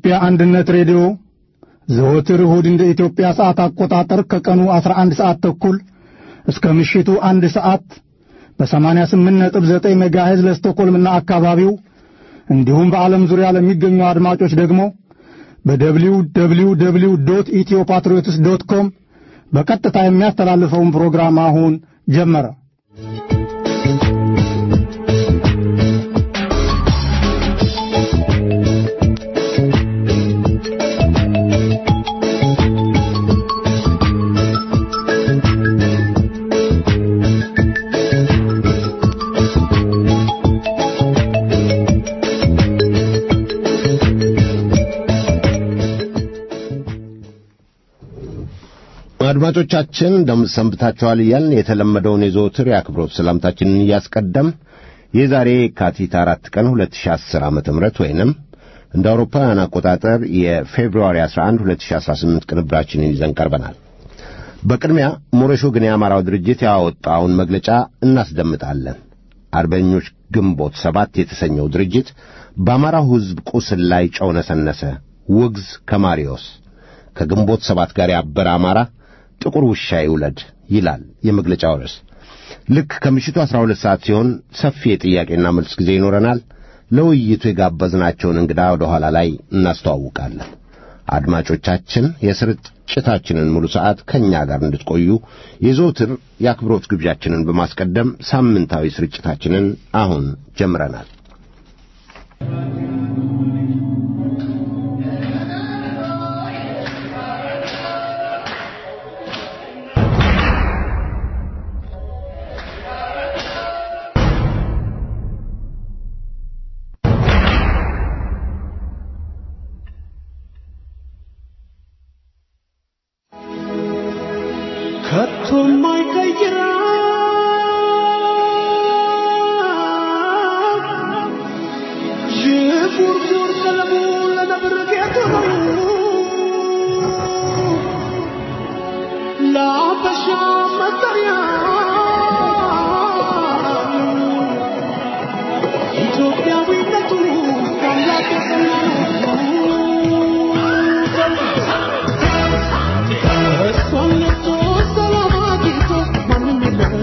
የኢትዮጵያ አንድነት ሬዲዮ ዘወትር እሁድ እንደ ኢትዮጵያ ሰዓት አቆጣጠር ከቀኑ 11 ሰዓት ተኩል እስከ ምሽቱ አንድ ሰዓት በ88.9 ሜጋሄዝ ለስቶኮልምና አካባቢው እንዲሁም በዓለም ዙሪያ ለሚገኙ አድማጮች ደግሞ በደብሊው ደብሊው ደብሊው ዶት ኢትዮ ፓትሪዮትስ ዶት ኮም በቀጥታ የሚያስተላልፈውን ፕሮግራም አሁን ጀመረ። አድማጮቻችን እንደምን ሰንብታችኋል እያልን የተለመደውን የዘወትር የአክብሮት ሰላምታችንን እያስቀደም የዛሬ የካቲት አራት ቀን 2010 ዓ ም ወይንም እንደ አውሮፓውያን አቆጣጠር የፌብሩዋሪ 11 2018 ቅንብራችንን ይዘን ቀርበናል። በቅድሚያ ሞረሾ ግን የአማራው ድርጅት ያወጣውን መግለጫ እናስደምጣለን። አርበኞች ግንቦት ሰባት የተሰኘው ድርጅት በአማራው ሕዝብ ቁስል ላይ ጨው ነሰነሰ። ውግዝ ከማሪዮስ ከግንቦት ሰባት ጋር ያበረ አማራ ጥቁር ውሻ ይውለድ ይላል የመግለጫው ርዕስ። ልክ ከምሽቱ 12 ሰዓት ሲሆን ሰፊ የጥያቄና መልስ ጊዜ ይኖረናል። ለውይይቱ የጋበዝናቸውን እንግዳ ወደ ኋላ ላይ እናስተዋውቃለን። አድማጮቻችን የስርጭታችንን ሙሉ ሰዓት ከእኛ ጋር እንድትቆዩ የዘውትር የአክብሮት ግብዣችንን በማስቀደም ሳምንታዊ ስርጭታችንን አሁን ጀምረናል። ከቶም አይቀይራ ዥንጉርጉር ቀለሙ ለነብር ጌጡ ነው ለአበሻ መጠሪያ ኢትዮጵያዊነቱ ከአምላክ የሰማ ነው እሷን ለብሶ ሰላም አግኝቶ ማንም የለም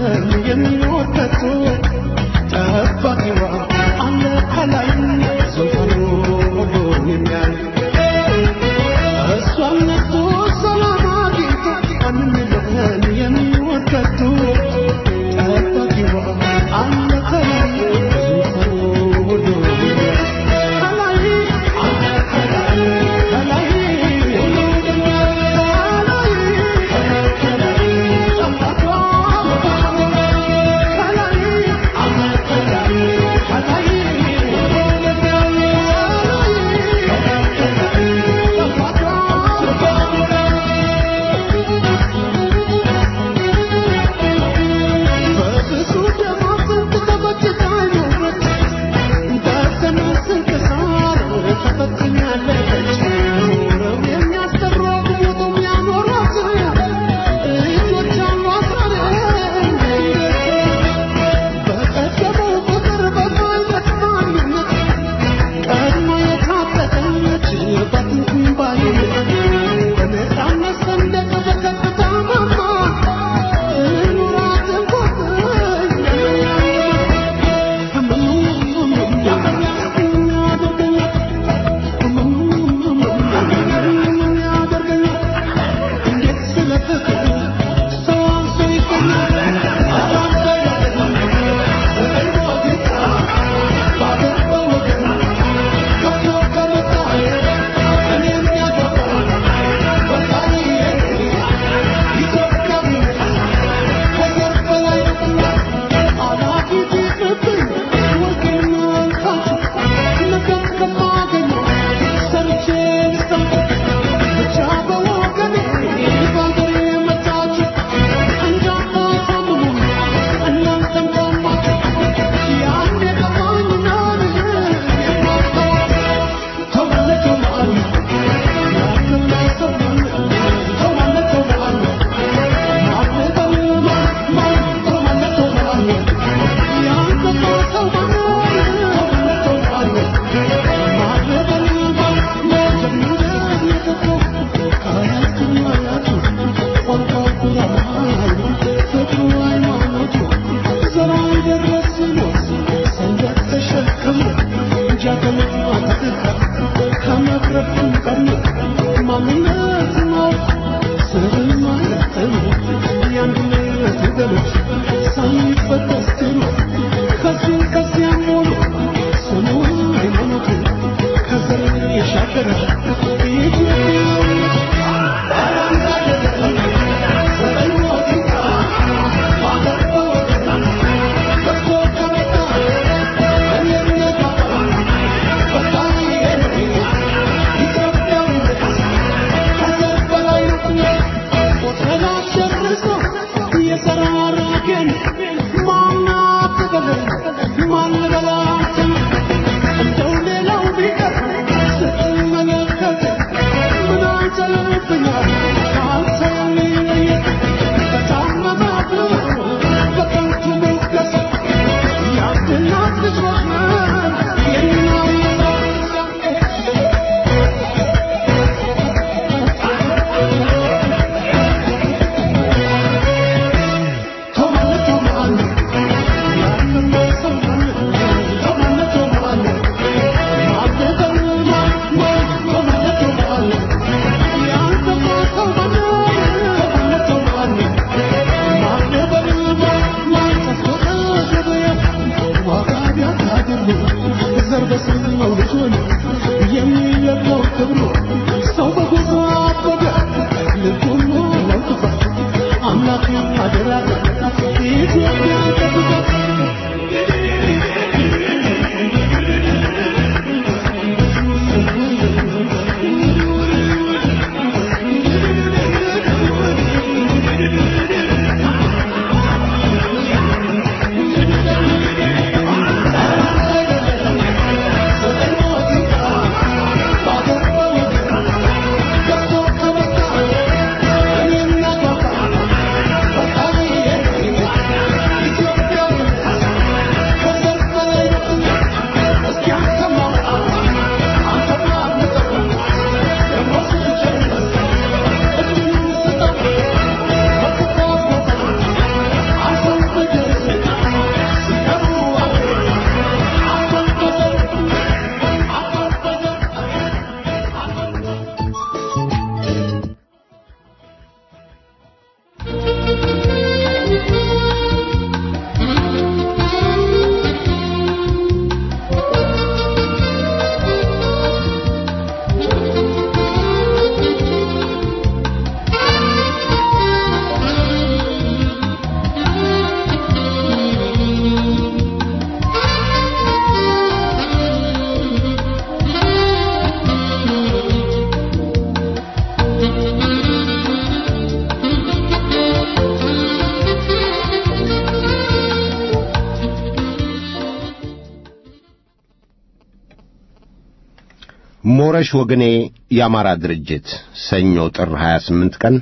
ሞረሽ ወገኔ የአማራ ድርጅት ሰኞ ጥር 28 ቀን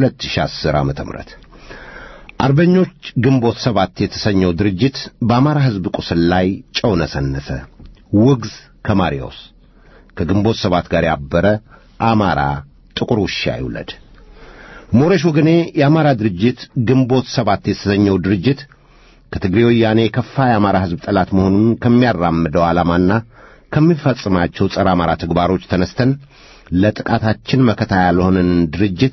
2010 ዓመተ ምህረት አርበኞች ግንቦት ሰባት የተሰኘው ድርጅት በአማራ ሕዝብ ቁስል ላይ ጨው ነሰነሰ። ውግዝ ከማሪዎስ ከግንቦት ሰባት ጋር ያበረ አማራ ጥቁር ውሻ ይውለድ። ሞረሽ ወገኔ የአማራ ድርጅት ግንቦት ሰባት የተሰኘው ድርጅት ከትግሬ ወያኔ የከፋ የአማራ ሕዝብ ጠላት መሆኑን ከሚያራምደው ዓላማና ከሚፈጽማቸው ጸረ አማራ ተግባሮች ተነስተን ለጥቃታችን መከታ ያልሆነን ድርጅት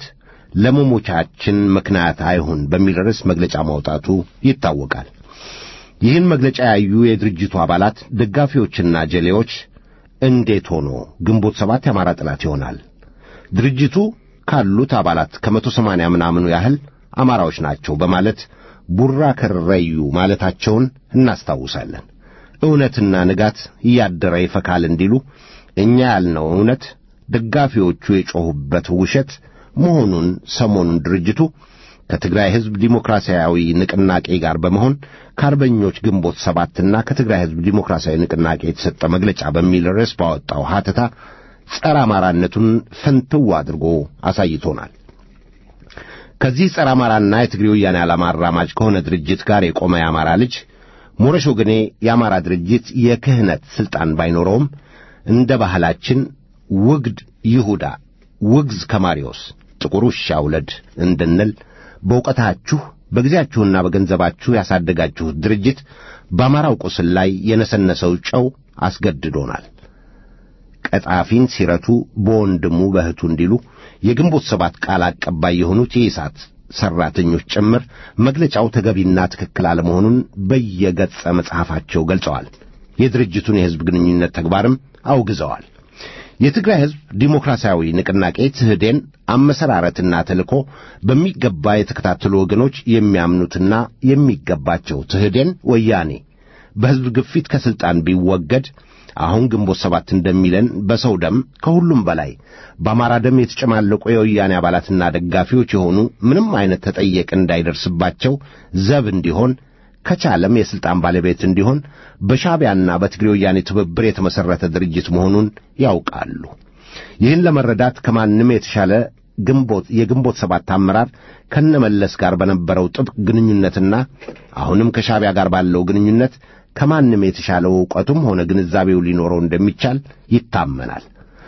ለመሞቻችን ምክንያት አይሁን በሚል ርዕስ መግለጫ ማውጣቱ ይታወቃል። ይህን መግለጫ ያዩ የድርጅቱ አባላት ደጋፊዎችና ጀሌዎች እንዴት ሆኖ ግንቦት ሰባት የአማራ ጠላት ይሆናል? ድርጅቱ ካሉት አባላት ከመቶ ሰማንያ ምናምኑ ያህል አማራዎች ናቸው በማለት ቡራ ከረዩ ማለታቸውን እናስታውሳለን። እውነትና ንጋት እያደረ ይፈካል እንዲሉ እኛ ያልነው እውነት ደጋፊዎቹ የጮኹበት ውሸት መሆኑን ሰሞኑን ድርጅቱ ከትግራይ ሕዝብ ዲሞክራሲያዊ ንቅናቄ ጋር በመሆን ከአርበኞች ግንቦት ሰባትና ከትግራይ ሕዝብ ዲሞክራሲያዊ ንቅናቄ የተሰጠ መግለጫ በሚል ርዕስ ባወጣው ሐተታ ጸረ አማራነቱን ፍንትው አድርጎ አሳይቶናል። ከዚህ ጸረ አማራና የትግሬ ወያኔ ዓላማ አራማጅ ከሆነ ድርጅት ጋር የቆመ የአማራ ልጅ ሞረሽ ወገኔ የአማራ ድርጅት የክህነት ሥልጣን ባይኖረውም እንደ ባህላችን ውግድ ይሁዳ ውግዝ ከማሪዎስ ጥቁር ውሻ ውለድ እንድንል በእውቀታችሁ በጊዜያችሁና በገንዘባችሁ ያሳደጋችሁት ድርጅት በአማራው ቁስል ላይ የነሰነሰው ጨው አስገድዶናል። ቀጣፊን ሲረቱ በወንድሙ በእህቱ እንዲሉ የግንቦት ሰባት ቃል አቀባይ የሆኑት የኢሳት ሠራተኞች ጭምር መግለጫው ተገቢና ትክክል አለመሆኑን በየገጸ መጽሐፋቸው ገልጸዋል። የድርጅቱን የሕዝብ ግንኙነት ተግባርም አውግዘዋል። የትግራይ ሕዝብ ዲሞክራሲያዊ ንቅናቄ ትህዴን አመሰራረትና ተልእኮ በሚገባ የተከታተሉ ወገኖች የሚያምኑትና የሚገባቸው ትህዴን ወያኔ በሕዝብ ግፊት ከሥልጣን ቢወገድ አሁን ግንቦት ሰባት እንደሚለን በሰው ደም ከሁሉም በላይ በአማራ ደም የተጨማለቁ የወያኔ አባላትና ደጋፊዎች የሆኑ ምንም አይነት ተጠየቅ እንዳይደርስባቸው ዘብ እንዲሆን ከቻለም የሥልጣን ባለቤት እንዲሆን በሻዕቢያና በትግሬ ወያኔ ትብብር የተመሠረተ ድርጅት መሆኑን ያውቃሉ። ይህን ለመረዳት ከማንም የተሻለ ግንቦት የግንቦት ሰባት አመራር ከነመለስ ጋር በነበረው ጥብቅ ግንኙነትና አሁንም ከሻዕቢያ ጋር ባለው ግንኙነት ከማንም የተሻለው ዕውቀቱም ሆነ ግንዛቤው ሊኖረው እንደሚቻል ይታመናል።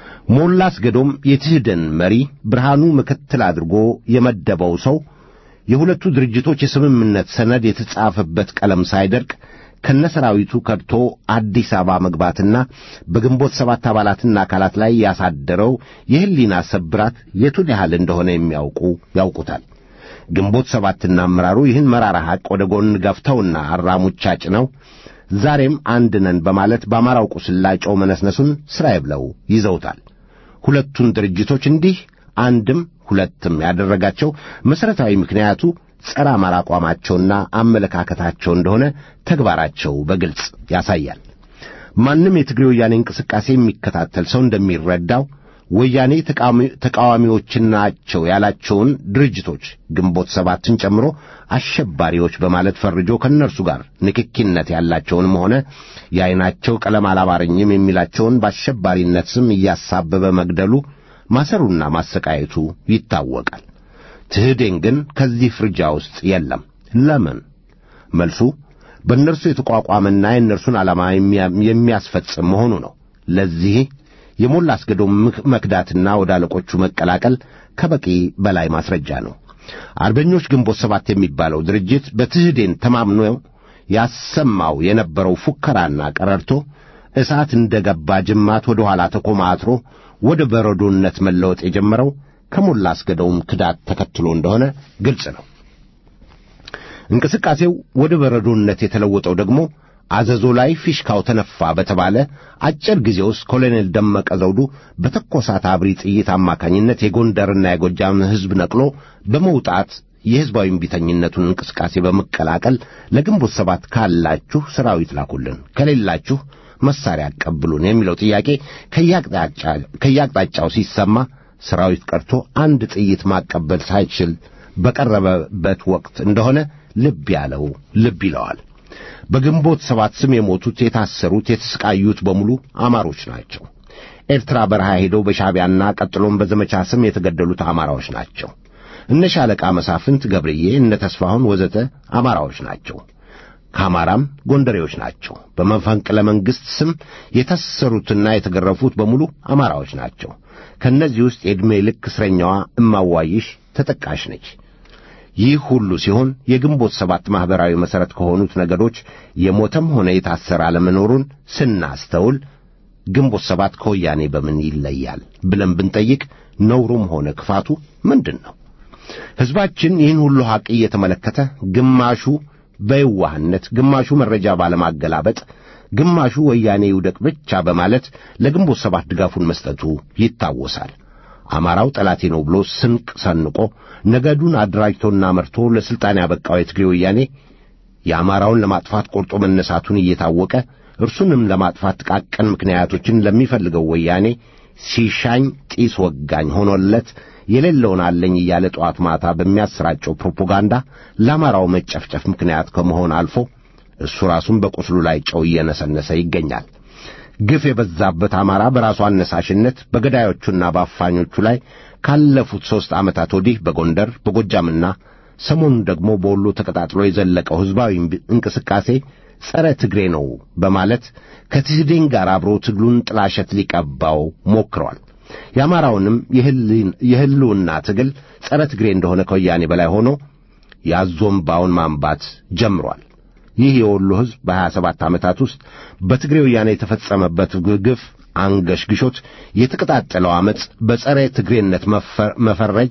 ሞላ አስገዶም የትህደን መሪ ብርሃኑ ምክትል አድርጎ የመደበው ሰው የሁለቱ ድርጅቶች የስምምነት ሰነድ የተጻፈበት ቀለም ሳይደርቅ ከነሰራዊቱ ከድቶ አዲስ አበባ መግባትና በግንቦት ሰባት አባላትና አካላት ላይ ያሳደረው የሕሊና ሰብራት የቱን ያህል እንደሆነ የሚያውቁ ያውቁታል። ግንቦት ሰባትና አመራሩ ይህን መራራ ሐቅ ወደ ጎን ገፍተውና አራሙቻ ጭነው ዛሬም አንድ ነን በማለት በአማራው ቁስል ላይ ጨው መነስነሱን ሥራዬ ብለው ይዘውታል። ሁለቱን ድርጅቶች እንዲህ አንድም ሁለትም ያደረጋቸው መሠረታዊ ምክንያቱ ጸረ አማራ አቋማቸውና አመለካከታቸው እንደሆነ ተግባራቸው በግልጽ ያሳያል። ማንም የትግሬ ወያኔ እንቅስቃሴ የሚከታተል ሰው እንደሚረዳው ወያኔ ተቃዋሚዎች ናቸው ያላቸውን ድርጅቶች ግንቦት ሰባትን ጨምሮ አሸባሪዎች በማለት ፈርጆ ከእነርሱ ጋር ንክኪነት ያላቸውንም ሆነ የዐይናቸው ቀለም አላማረኝም የሚላቸውን በአሸባሪነት ስም እያሳበበ መግደሉ ማሰሩና ማሰቃየቱ ይታወቃል። ትህዴን ግን ከዚህ ፍርጃ ውስጥ የለም። ለምን? መልሱ በእነርሱ የተቋቋመና የእነርሱን ዓላማ የሚያስፈጽም መሆኑ ነው። ለዚህ የሞላ አስገዶም መክዳትና ወደ አለቆቹ መቀላቀል ከበቂ በላይ ማስረጃ ነው። አርበኞች ግንቦት ሰባት የሚባለው ድርጅት በትህዴን ተማምኖ ያሰማው የነበረው ፉከራና ቀረርቶ እሳት እንደ ገባ ጅማት ወደ ኋላ ተኮማትሮ ወደ በረዶነት መለወጥ የጀመረው ከሞላ አስገዶም ክዳት ተከትሎ እንደሆነ ግልጽ ነው። እንቅስቃሴው ወደ በረዶነት የተለወጠው ደግሞ አዘዞ ላይ ፊሽካው ተነፋ በተባለ አጭር ጊዜ ውስጥ ኮሎኔል ደመቀ ዘውዱ በተኮሳት አብሪ ጥይት አማካኝነት የጎንደርና የጎጃም ሕዝብ ነቅሎ በመውጣት የሕዝባዊ እምቢተኝነቱን እንቅስቃሴ በመቀላቀል ለግንቦት ሰባት ካላችሁ ሰራዊት ላኩልን፣ ከሌላችሁ መሳሪያ አቀብሉን የሚለው ጥያቄ ከያቅጣጫው ሲሰማ ሰራዊት ቀርቶ አንድ ጥይት ማቀበል ሳይችል በቀረበበት ወቅት እንደሆነ ልብ ያለው ልብ ይለዋል። በግንቦት ሰባት ስም የሞቱት፣ የታሰሩት፣ የተሰቃዩት በሙሉ አማሮች ናቸው። ኤርትራ በረሃ ሄደው በሻዕቢያና ቀጥሎም በዘመቻ ስም የተገደሉት አማራዎች ናቸው። እነ ሻለቃ መሳፍንት ገብርዬ፣ እነ ተስፋሁን ወዘተ አማራዎች ናቸው። ከአማራም ጎንደሬዎች ናቸው። በመፈንቅለ መንግሥት ስም የታሰሩትና የተገረፉት በሙሉ አማራዎች ናቸው። ከእነዚህ ውስጥ የዕድሜ ልክ እስረኛዋ እማዋይሽ ተጠቃሽ ነች። ይህ ሁሉ ሲሆን የግንቦት ሰባት ማኅበራዊ መሠረት ከሆኑት ነገዶች የሞተም ሆነ የታሰረ አለመኖሩን ስናስተውል ግንቦት ሰባት ከወያኔ በምን ይለያል ብለን ብንጠይቅ ነውሩም ሆነ ክፋቱ ምንድን ነው? ሕዝባችን ይህን ሁሉ ሐቅ እየተመለከተ ግማሹ በየዋህነት፣ ግማሹ መረጃ ባለማገላበጥ፣ ግማሹ ወያኔ ይውደቅ ብቻ በማለት ለግንቦት ሰባት ድጋፉን መስጠቱ ይታወሳል። አማራው ጠላቴ ነው ብሎ ስንቅ ሰንቆ ነገዱን አደራጅቶና መርቶ ለሥልጣን ያበቃው የትግሬ ወያኔ የአማራውን ለማጥፋት ቆርጦ መነሳቱን እየታወቀ እርሱንም ለማጥፋት ጥቃቅን ምክንያቶችን ለሚፈልገው ወያኔ ሲሻኝ ጢስ ወጋኝ ሆኖለት የሌለውን አለኝ እያለ ጠዋት ማታ በሚያሰራጨው ፕሮፓጋንዳ ለአማራው መጨፍጨፍ ምክንያት ከመሆን አልፎ እሱ ራሱን በቁስሉ ላይ ጨው እየነሰነሰ ይገኛል። ግፍ የበዛበት አማራ በራሱ አነሳሽነት በገዳዮቹና በአፋኞቹ ላይ ካለፉት ሦስት ዓመታት ወዲህ በጎንደር በጎጃምና ሰሞኑን ደግሞ በወሎ ተቀጣጥሎ የዘለቀው ሕዝባዊ እንቅስቃሴ ጸረ ትግሬ ነው በማለት ከትህዴን ጋር አብሮ ትግሉን ጥላሸት ሊቀባው ሞክሯል። የአማራውንም የሕልውና ትግል ጸረ ትግሬ እንደሆነ ከወያኔ በላይ ሆኖ ያዞምባውን ማንባት ጀምሯል። ይህ የወሎ ሕዝብ በሀያ ሰባት ዓመታት ውስጥ በትግሬ ወያኔ የተፈጸመበት ግፍ አንገሽግሾት የተቀጣጠለው ዓመፅ በጸረ ትግሬነት መፈረጅ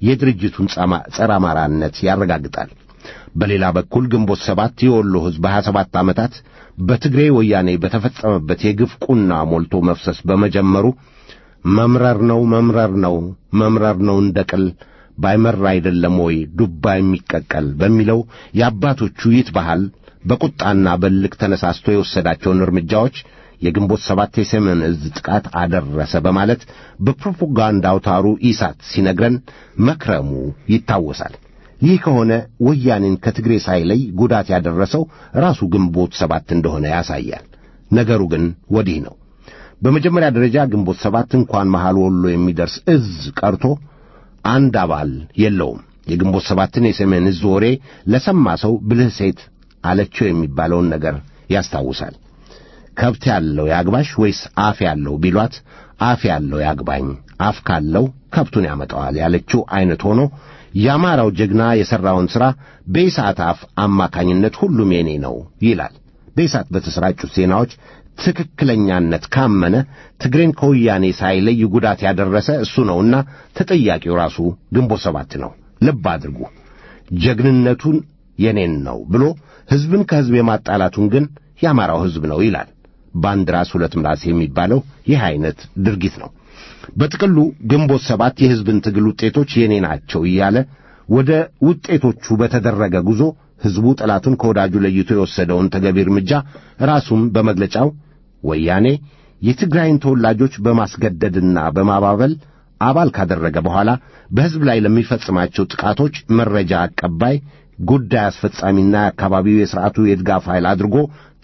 የድርጅቱን ጸረ አማራነት ያረጋግጣል። በሌላ በኩል ግንቦት ሰባት የወሎ ሕዝብ በሀያ ሰባት ዓመታት በትግሬ ወያኔ በተፈጸመበት የግፍ ቁና ሞልቶ መፍሰስ በመጀመሩ መምረር ነው መምረር ነው መምረር ነው እንደ ቅል ባይመር አይደለም ወይ ዱባ የሚቀቀል በሚለው የአባቶቹ ይት ባህል በቁጣና በልክ ተነሳስቶ የወሰዳቸውን እርምጃዎች የግንቦት ሰባት የሰሜን ዕዝ ጥቃት አደረሰ በማለት በፕሮፓጋንዳ አውታሩ ኢሳት ሲነግረን መክረሙ ይታወሳል። ይህ ከሆነ ወያኔን ከትግሬ ሳይለይ ጉዳት ያደረሰው ራሱ ግንቦት ሰባት እንደሆነ ያሳያል። ነገሩ ግን ወዲህ ነው። በመጀመሪያ ደረጃ ግንቦት ሰባት እንኳን መሃል ወሎ የሚደርስ እዝ ቀርቶ አንድ አባል የለውም። የግንቦት ሰባትን የሰሜን ዕዝ ወሬ ለሰማ ሰው ብልህ ሴት አለችው የሚባለውን ነገር ያስታውሳል። ከብት ያለው ያግባሽ ወይስ አፍ ያለው ቢሏት አፍ ያለው ያግባኝ፣ አፍ ካለው ከብቱን ያመጣዋል ያለችው አይነት ሆኖ የአማራው ጀግና የሠራውን ሥራ በኢሳት አፍ አማካኝነት ሁሉም የኔ ነው ይላል። በኢሳት በተሰራጩት ዜናዎች ትክክለኛነት ካመነ ትግሬን ከወያኔ ሳይለይ ጉዳት ያደረሰ እሱ ነውና ተጠያቂው ራሱ ግንቦት ሰባት ነው። ልብ አድርጉ። ጀግንነቱን የኔን ነው ብሎ ሕዝብን ከሕዝብ የማጣላቱን ግን የአማራው ሕዝብ ነው ይላል። በአንድ ራስ ሁለት ምላስ የሚባለው ይህ ዐይነት ድርጊት ነው። በጥቅሉ ግንቦት ሰባት የሕዝብን ትግል ውጤቶች የኔ ናቸው እያለ ወደ ውጤቶቹ በተደረገ ጉዞ ሕዝቡ ጠላቱን ከወዳጁ ለይቶ የወሰደውን ተገቢ እርምጃ ራሱም በመግለጫው ወያኔ የትግራይን ተወላጆች በማስገደድና በማባበል አባል ካደረገ በኋላ በሕዝብ ላይ ለሚፈጽማቸው ጥቃቶች መረጃ አቀባይ፣ ጉዳይ አስፈጻሚና የአካባቢው የሥርዓቱ የድጋፍ ኃይል አድርጎ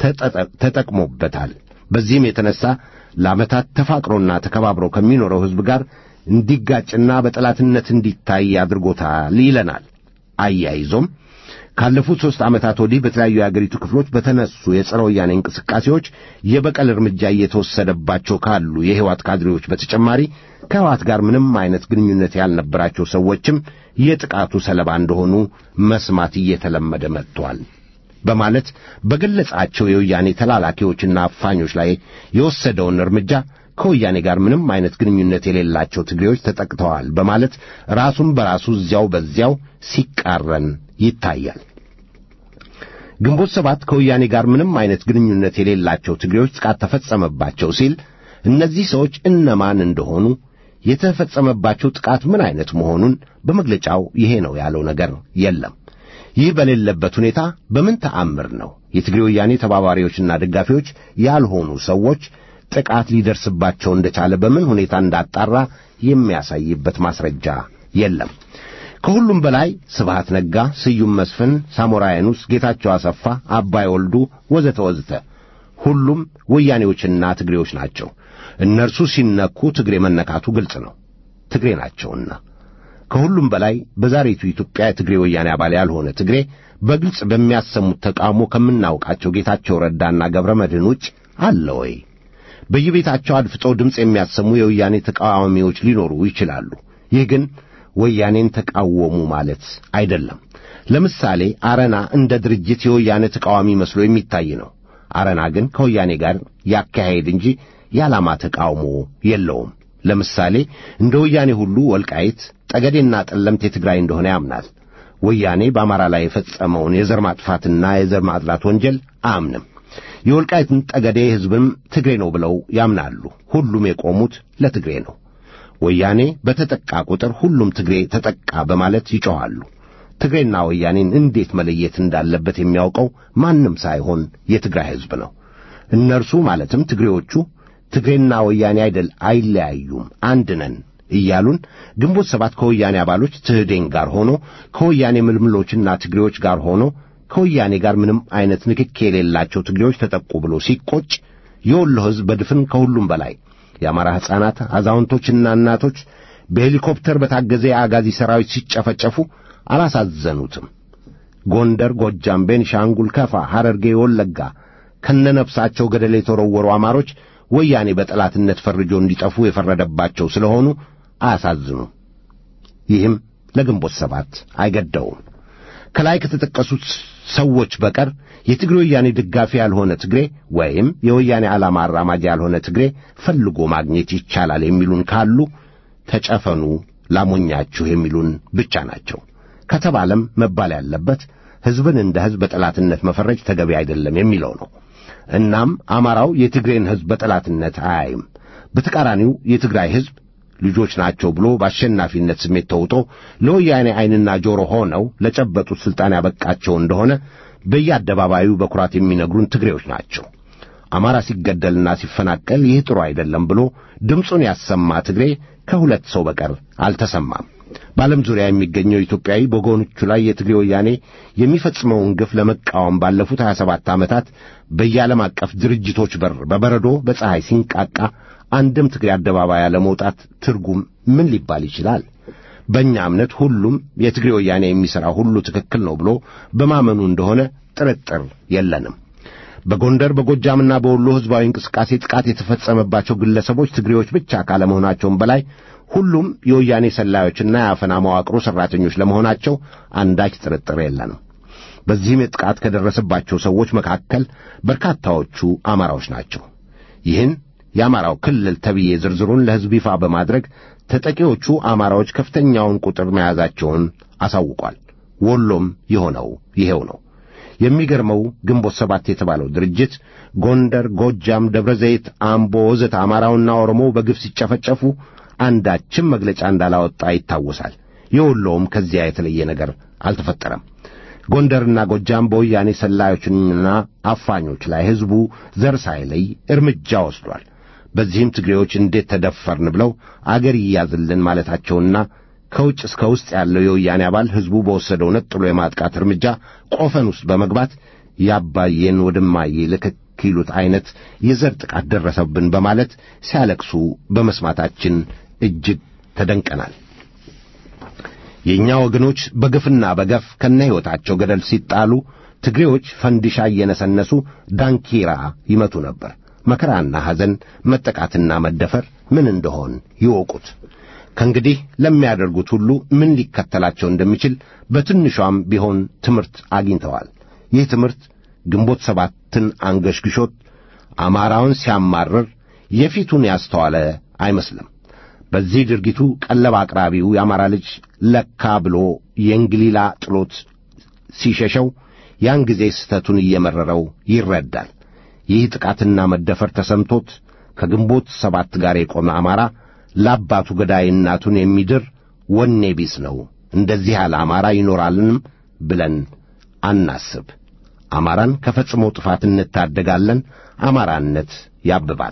ተጠቅሞበታል። በዚህም የተነሣ ለዓመታት ተፋቅሮና ተከባብሮ ከሚኖረው ሕዝብ ጋር እንዲጋጭና በጠላትነት እንዲታይ አድርጎታል ይለናል። አያይዞም ካለፉት ሦስት ዓመታት ወዲህ በተለያዩ የአገሪቱ ክፍሎች በተነሱ የጸረ ወያኔ እንቅስቃሴዎች የበቀል እርምጃ እየተወሰደባቸው ካሉ የሕይወት ካድሬዎች በተጨማሪ ከሕይወት ጋር ምንም አይነት ግንኙነት ያልነበራቸው ሰዎችም የጥቃቱ ሰለባ እንደሆኑ መስማት እየተለመደ መጥቷል በማለት በገለጻቸው የወያኔ ተላላኪዎችና አፋኞች ላይ የወሰደውን እርምጃ ከወያኔ ጋር ምንም አይነት ግንኙነት የሌላቸው ትግሬዎች ተጠቅተዋል በማለት ራሱን በራሱ እዚያው በዚያው ሲቃረን ይታያል። ግንቦት ሰባት ከወያኔ ጋር ምንም አይነት ግንኙነት የሌላቸው ትግሬዎች ጥቃት ተፈጸመባቸው ሲል እነዚህ ሰዎች እነማን እንደሆኑ የተፈጸመባቸው ጥቃት ምን አይነት መሆኑን በመግለጫው ይሄ ነው ያለው ነገር የለም። ይህ በሌለበት ሁኔታ በምን ተአምር ነው የትግሬ ወያኔ ተባባሪዎችና ደጋፊዎች ያልሆኑ ሰዎች ጥቃት ሊደርስባቸው እንደቻለ በምን ሁኔታ እንዳጣራ የሚያሳይበት ማስረጃ የለም። ከሁሉም በላይ ስብሃት ነጋ፣ ስዩም መስፍን፣ ሳሞራ የኑስ፣ ጌታቸው አሰፋ፣ አባይ ወልዱ ወዘተ ወዘተ ሁሉም ወያኔዎችና ትግሬዎች ናቸው። እነርሱ ሲነኩ ትግሬ መነካቱ ግልጽ ነው፣ ትግሬ ናቸውና። ከሁሉም በላይ በዛሬቱ ኢትዮጵያ የትግሬ ወያኔ አባል ያልሆነ ትግሬ በግልጽ በሚያሰሙት ተቃውሞ ከምናውቃቸው ጌታቸው ረዳና ገብረ መድህን ውጭ አለ ወይ? በየቤታቸው አድፍጠው ድምፅ የሚያሰሙ የወያኔ ተቃዋሚዎች ሊኖሩ ይችላሉ። ይህ ግን ወያኔን ተቃወሙ ማለት አይደለም። ለምሳሌ አረና እንደ ድርጅት የወያኔ ተቃዋሚ መስሎ የሚታይ ነው። አረና ግን ከወያኔ ጋር ያካሄድ እንጂ የዓላማ ተቃውሞ የለውም። ለምሳሌ እንደ ወያኔ ሁሉ ወልቃይት፣ ጠገዴና ጠለምት የትግራይ እንደሆነ ያምናል። ወያኔ በአማራ ላይ የፈጸመውን የዘር ማጥፋትና የዘር ማጥላት ወንጀል አያምንም። የወልቃይትን ጠገዴ ሕዝብም ትግሬ ነው ብለው ያምናሉ። ሁሉም የቆሙት ለትግሬ ነው። ወያኔ በተጠቃ ቁጥር ሁሉም ትግሬ ተጠቃ በማለት ይጮኻሉ። ትግሬና ወያኔን እንዴት መለየት እንዳለበት የሚያውቀው ማንም ሳይሆን የትግራይ ሕዝብ ነው። እነርሱ ማለትም ትግሬዎቹ ትግሬና ወያኔ አይደል አይለያዩም፣ አንድ ነን እያሉን ግንቦት ሰባት ከወያኔ አባሎች ትህዴን ጋር ሆኖ ከወያኔ ምልምሎችና ትግሬዎች ጋር ሆኖ ከወያኔ ጋር ምንም አይነት ንክኬ የሌላቸው ትግሬዎች ተጠቁ ብሎ ሲቆጭ የወሎ ሕዝብ በድፍን ከሁሉም በላይ የአማራ ሕፃናት፣ አዛውንቶችና እናቶች በሄሊኮፕተር በታገዘ የአጋዚ ሰራዊት ሲጨፈጨፉ አላሳዘኑትም። ጎንደር፣ ጎጃም፣ ቤንሻንጉል፣ ከፋ፣ ሐረርጌ፣ ወለጋ ከነነፍሳቸው ገደል የተወረወሩ አማሮች ወያኔ በጠላትነት ፈርጆ እንዲጠፉ የፈረደባቸው ስለሆኑ አያሳዝኑም። ይህም ለግንቦት ሰባት አይገደውም። ከላይ ከተጠቀሱት ሰዎች በቀር የትግሬ ወያኔ ደጋፊ ያልሆነ ትግሬ ወይም የወያኔ ዓላማ አራማጅ ያልሆነ ትግሬ ፈልጎ ማግኘት ይቻላል የሚሉን ካሉ ተጨፈኑ ላሞኛችሁ የሚሉን ብቻ ናቸው ከተባለም መባል ያለበት ሕዝብን እንደ ሕዝብ በጠላትነት መፈረጅ ተገቢ አይደለም የሚለው ነው። እናም አማራው የትግሬን ሕዝብ በጠላትነት አያይም። በተቃራኒው የትግራይ ሕዝብ ልጆች ናቸው ብሎ በአሸናፊነት ስሜት ተውጦ ለወያኔ ዐይንና ጆሮ ሆነው ለጨበጡት ሥልጣን ያበቃቸው እንደሆነ በየአደባባዩ በኩራት የሚነግሩን ትግሬዎች ናቸው። አማራ ሲገደልና ሲፈናቀል ይህ ጥሩ አይደለም ብሎ ድምፁን ያሰማ ትግሬ ከሁለት ሰው በቀር አልተሰማም። በዓለም ዙሪያ የሚገኘው ኢትዮጵያዊ በጎኖቹ ላይ የትግሬ ወያኔ የሚፈጽመውን ግፍ ለመቃወም ባለፉት 27 ዓመታት በየዓለም አቀፍ ድርጅቶች በር በበረዶ በፀሐይ ሲንቃቃ አንድም ትግሬ አደባባይ ያለመውጣት ትርጉም ምን ሊባል ይችላል? በእኛ እምነት ሁሉም የትግሬ ወያኔ የሚሠራ ሁሉ ትክክል ነው ብሎ በማመኑ እንደሆነ ጥርጥር የለንም። በጎንደር በጎጃምና በወሎ ሕዝባዊ እንቅስቃሴ ጥቃት የተፈጸመባቸው ግለሰቦች ትግሬዎች ብቻ ካለመሆናቸውም በላይ ሁሉም የወያኔ ሰላዮችና የአፈና መዋቅሩ ሠራተኞች ለመሆናቸው አንዳች ጥርጥር የለንም። በዚህም ጥቃት ከደረሰባቸው ሰዎች መካከል በርካታዎቹ አማራዎች ናቸው። ይህን የአማራው ክልል ተብዬ ዝርዝሩን ለሕዝብ ይፋ በማድረግ ተጠቂዎቹ አማራዎች ከፍተኛውን ቁጥር መያዛቸውን አሳውቋል። ወሎም የሆነው ይሄው ነው። የሚገርመው ግንቦት ሰባት የተባለው ድርጅት ጎንደር፣ ጎጃም፣ ደብረ ዘይት፣ አምቦ ወዘተ አማራውና ኦሮሞው በግፍ ሲጨፈጨፉ አንዳችም መግለጫ እንዳላወጣ ይታወሳል። የወሎውም ከዚያ የተለየ ነገር አልተፈጠረም። ጎንደርና ጎጃም በወያኔ ሰላዮችና አፋኞች ላይ ሕዝቡ ዘር ሳይለይ እርምጃ ወስዷል። በዚህም ትግሬዎች እንዴት ተደፈርን ብለው አገር ይያዝልን ማለታቸውና ከውጭ እስከ ውስጥ ያለው የወያኔ አባል ሕዝቡ በወሰደው ነጥሎ የማጥቃት እርምጃ ቆፈን ውስጥ በመግባት ያባየን ወደማዬ ልክክ ይሉት ዐይነት የዘር ጥቃት ደረሰብን በማለት ሲያለቅሱ በመስማታችን እጅግ ተደንቀናል። የእኛ ወገኖች በግፍና በገፍ ከነ ሕይወታቸው ገደል ሲጣሉ ትግሬዎች ፈንዲሻ እየነሰነሱ ዳንኪራ ይመቱ ነበር። መከራና ሐዘን፣ መጠቃትና መደፈር ምን እንደሆን ይወቁት። ከእንግዲህ ለሚያደርጉት ሁሉ ምን ሊከተላቸው እንደሚችል በትንሿም ቢሆን ትምህርት አግኝተዋል። ይህ ትምህርት ግንቦት ሰባትን አንገሽግሾት አማራውን ሲያማርር የፊቱን ያስተዋለ አይመስልም። በዚህ ድርጊቱ ቀለብ አቅራቢው የአማራ ልጅ ለካ ብሎ የእንግሊላ ጥሎት ሲሸሸው ያን ጊዜ ስህተቱን እየመረረው ይረዳል። ይህ ጥቃትና መደፈር ተሰምቶት ከግንቦት ሰባት ጋር የቆመ አማራ ለአባቱ ገዳይ እናቱን የሚድር ወኔ ቢስ ነው። እንደዚህ ያለ አማራ ይኖራልንም ብለን አናስብ። አማራን ከፈጽሞ ጥፋት እንታደጋለን። አማራነት ያብባል።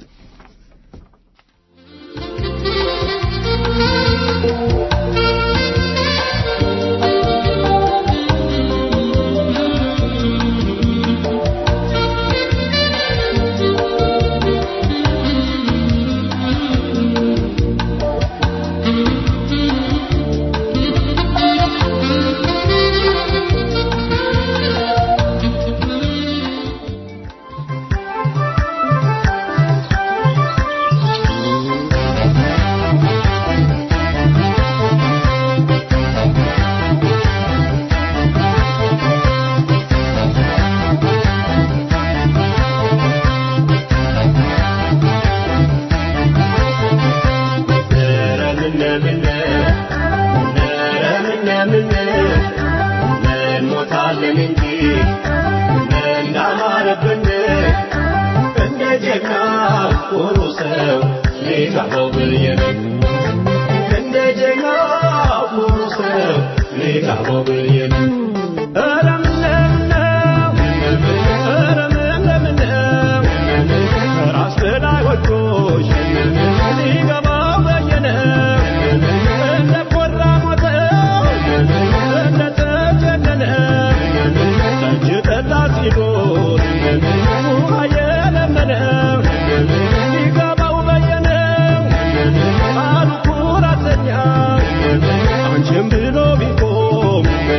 አንቺም ብሎ ቢቆም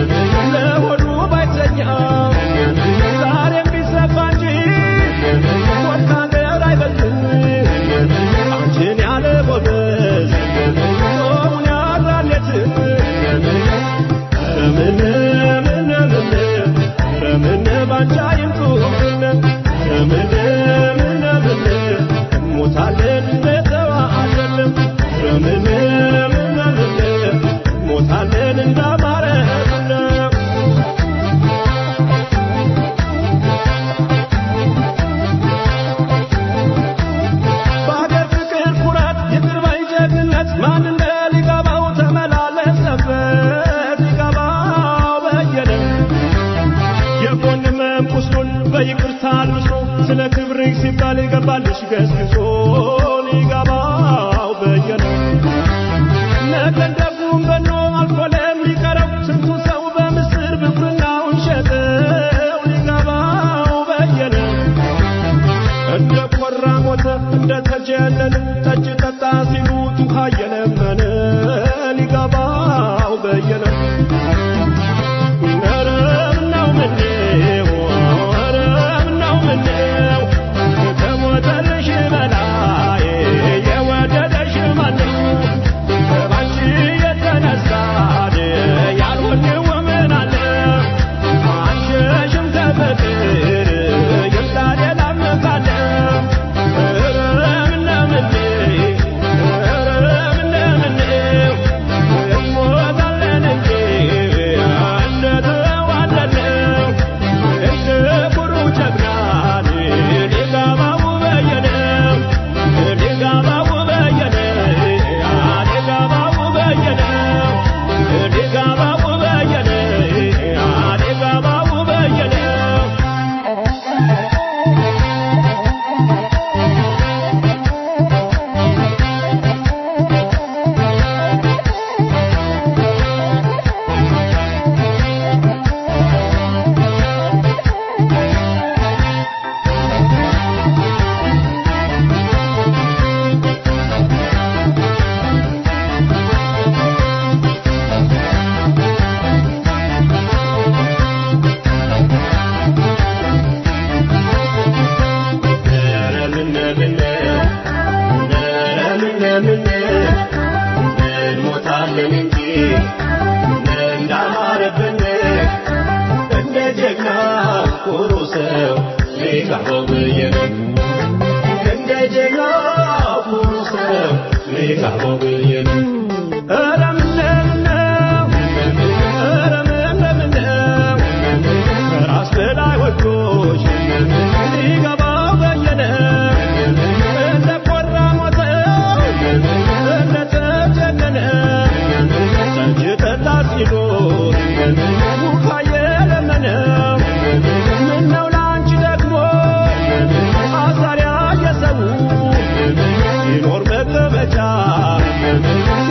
ምን እንዳማረብን በአገር ፍቅር ኩራት ይቅር ባይ ጀግንነት ማን እንደ ሊገባው ተመላለሰበት ሊገባው በየነ የጎን ህመም ቁስሉን በይቅርታ አልብሶ ስለ ክብርህ ሲባል ይገባልሽ ገስግሶ ሊገባው በየነ ነገን ደጉም በኖ አልፎ ለሚቀረው ስንቱ ሰው በምስር ብኩርናውን ሸጠው ሊገባው በየነ እንደ ቆራ ሞተ እንደ ተጀነነ ጠጅ ጠጣ ሲሉት ውሃ እየለመነ ሊገባው በየነ ኧረ ምነው ምነው ኧረ ምነው ምነው ከሞተልሽ በላይ የወደደሽ ማነው ባንቺ የተነሳ ያልሆንው ምን አለ አንሸሽም ከፍቅር ይምጣ ሌላ መካለ ኧረ ምነው ምነው ኧረ ምነው ምነው እንሞታለን እንጂ እንደተዋለድነው እንደ ኩሩ ጀግና ሊገባው በየነው ሊገባው በየነው ሊገባው በየነው ሊገባው በየነው ሊገባው በየነው እንሞታለን እንጂ እንዳማረብን እንደ ጀግና ኩሩ ሰው ሊጋባው በየነ እንደ ጀግና ኩሩ ሰው ሊጋባው በየነ ኧረ ምነው ኧረ ምነው ከራስ በላይ ወዶች ሊገባው በየነ እንደ ቆራ ሞተው እንደ ተጀነነ ጠጅ ጠጣ ሲሉት ውሃ የለመነው ምነው ለአንቺ ደግሞ አሳሪያ የሰው ሲኖር መቀመጫ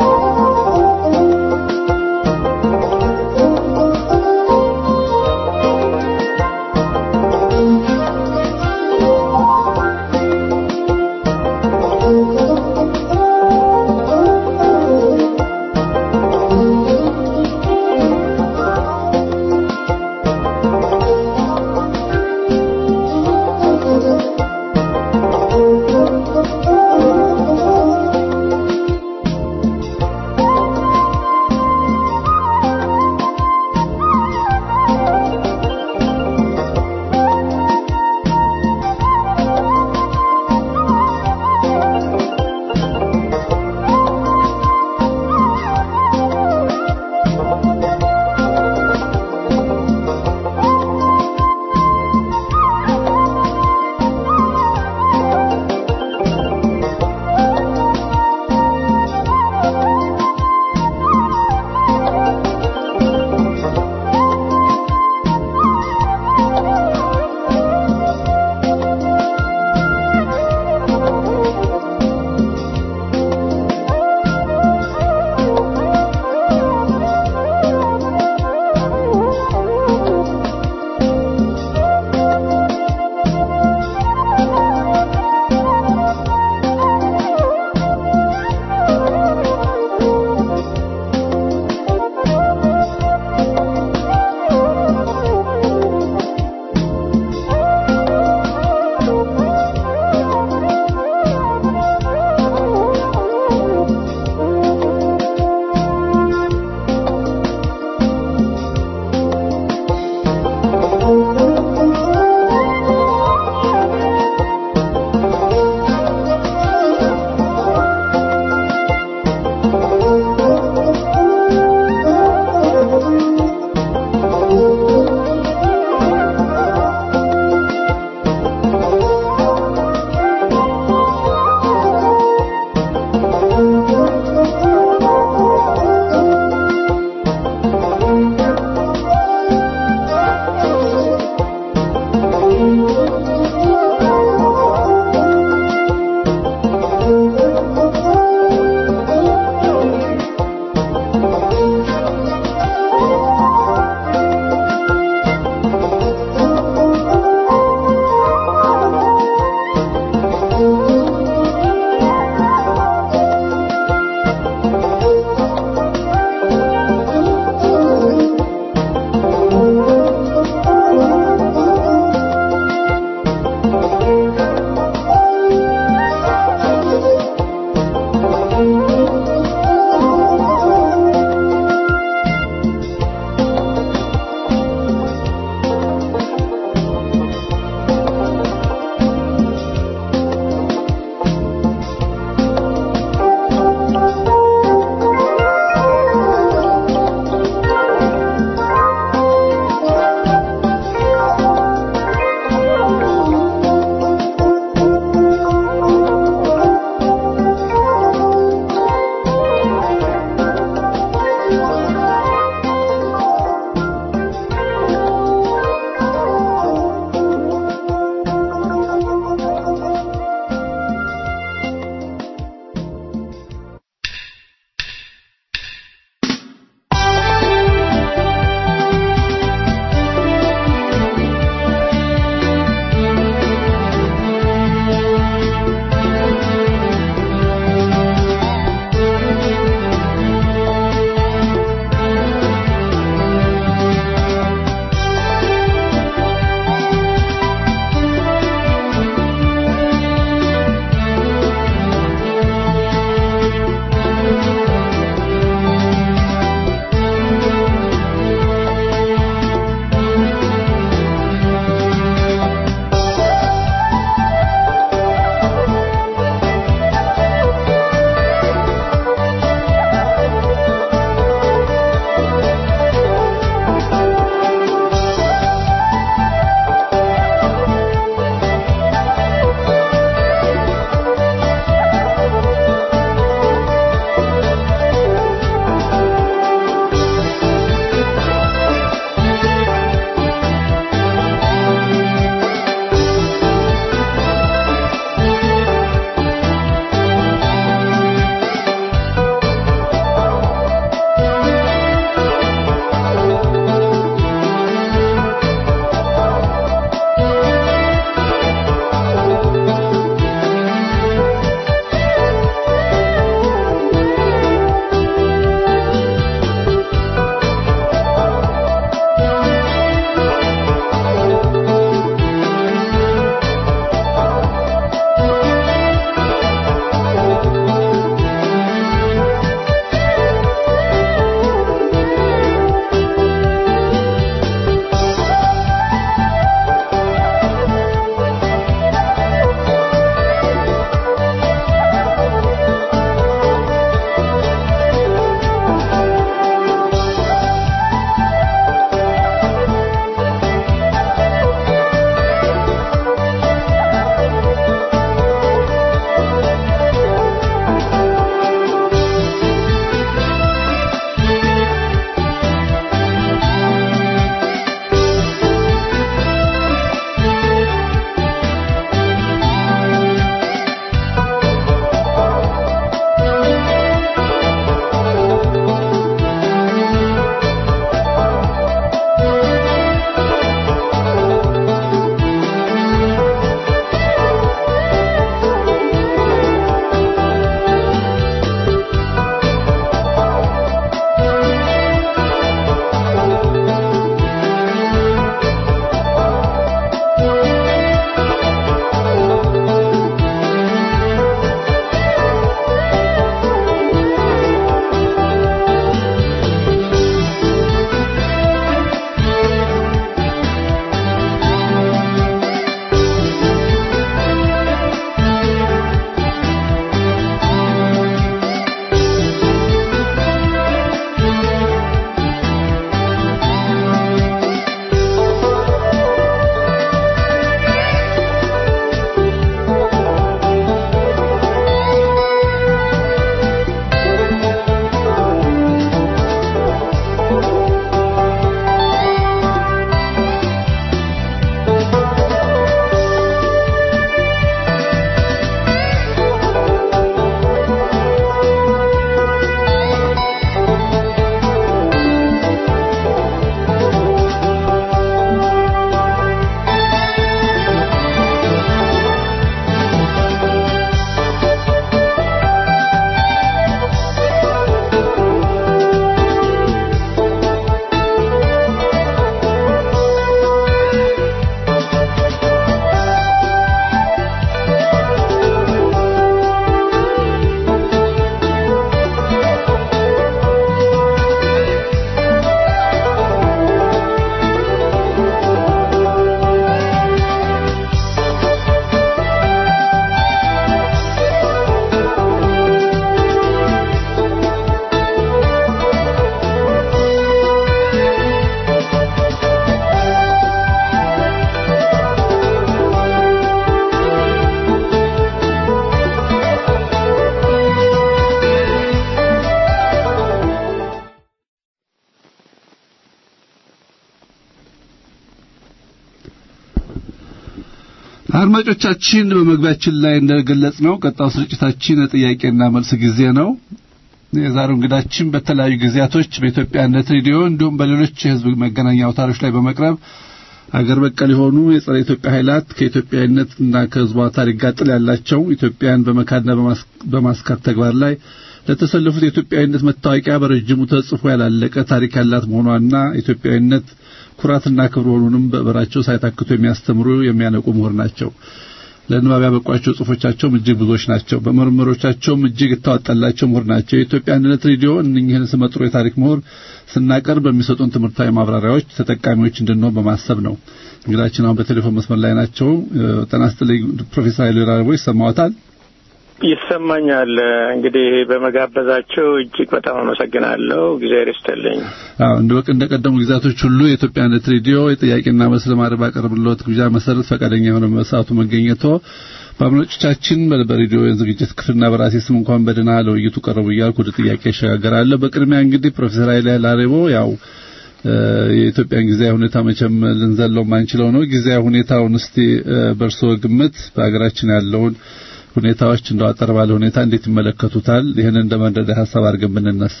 አድማጮቻችን በመግቢያችን ላይ እንደገለጽ ነው ቀጣው ስርጭታችን የጥያቄና መልስ ጊዜ ነው። የዛሬው እንግዳችን በተለያዩ ጊዜያቶች በኢትዮጵያነት ሬዲዮ እንዲሁም በሌሎች የህዝብ መገናኛ አውታሮች ላይ በመቅረብ አገር በቀል የሆኑ የጸረ ኢትዮጵያ ኃይላት ከኢትዮጵያዊነትና ከህዝቧ ታሪክ ጋር ጥል ያላቸው ኢትዮጵያን በመካድና በማስካት ተግባር ላይ ለተሰለፉት የኢትዮጵያዊነት መታወቂያ በረጅሙ ተጽፎ ያላለቀ ታሪክ ያላት መሆኗና ኢትዮጵያዊነት ኩራትና ክብር መሆኑንም በበራቸው ሳይታክቱ የሚያስተምሩ የሚያነቁ ምሁር ናቸው። ለንባብ ያበቋቸው ጽሁፎቻቸውም እጅግ ብዙዎች ናቸው። በምርምሮቻቸውም እጅግ የተዋጣላቸው ምሁር ናቸው። የኢትዮጵያ አንድነት ሬዲዮ እነኝህን ስመጥሩ የታሪክ ምሁር ስናቀርብ በሚሰጡን ትምህርታዊ ማብራሪያዎች ተጠቃሚዎች እንድንሆን በማሰብ ነው። እንግዳችን አሁን በቴሌፎን መስመር ላይ ናቸው። ጤና ይስጥልኝ ፕሮፌሰር ኃይሉ ራቦ ይሰማዎታል? ይሰማኛል። እንግዲህ በመጋበዛቸው እጅግ በጣም አመሰግናለሁ። እግዚአብሔር ይስጥልኝ። አዎ እንደ ወቅ እንደ ቀደሙ ጊዜያቶች ሁሉ የኢትዮጵያነት ሬዲዮ የጥያቄና መልስ ለማድረግ ባቀረብልዎት ግብዣ መሰረት ፈቃደኛ የሆነ በሰዓቱ መገኘቶ በአድማጮቻችን በሬዲዮ የዝግጅት ክፍልና በራሴ ስም እንኳን በደህና ለውይይቱ ቀረቡ እያልኩ ወደ ጥያቄ እሸጋገራለሁ። በቅድሚያ እንግዲህ ፕሮፌሰር ኃይለ ላሬቦ ያው የኢትዮጵያን ጊዜያዊ ሁኔታ መቼም ልንዘለው ማንችለው ነው። ጊዜያዊ ሁኔታውን እስቲ በእርስዎ ግምት በሀገራችን ያለውን ሁኔታዎች እንደው አጠር ባለ ሁኔታ እንዴት ይመለከቱታል? ይህንን እንደ መንደዳ ሀሳብ አድርገን ብንነሳ።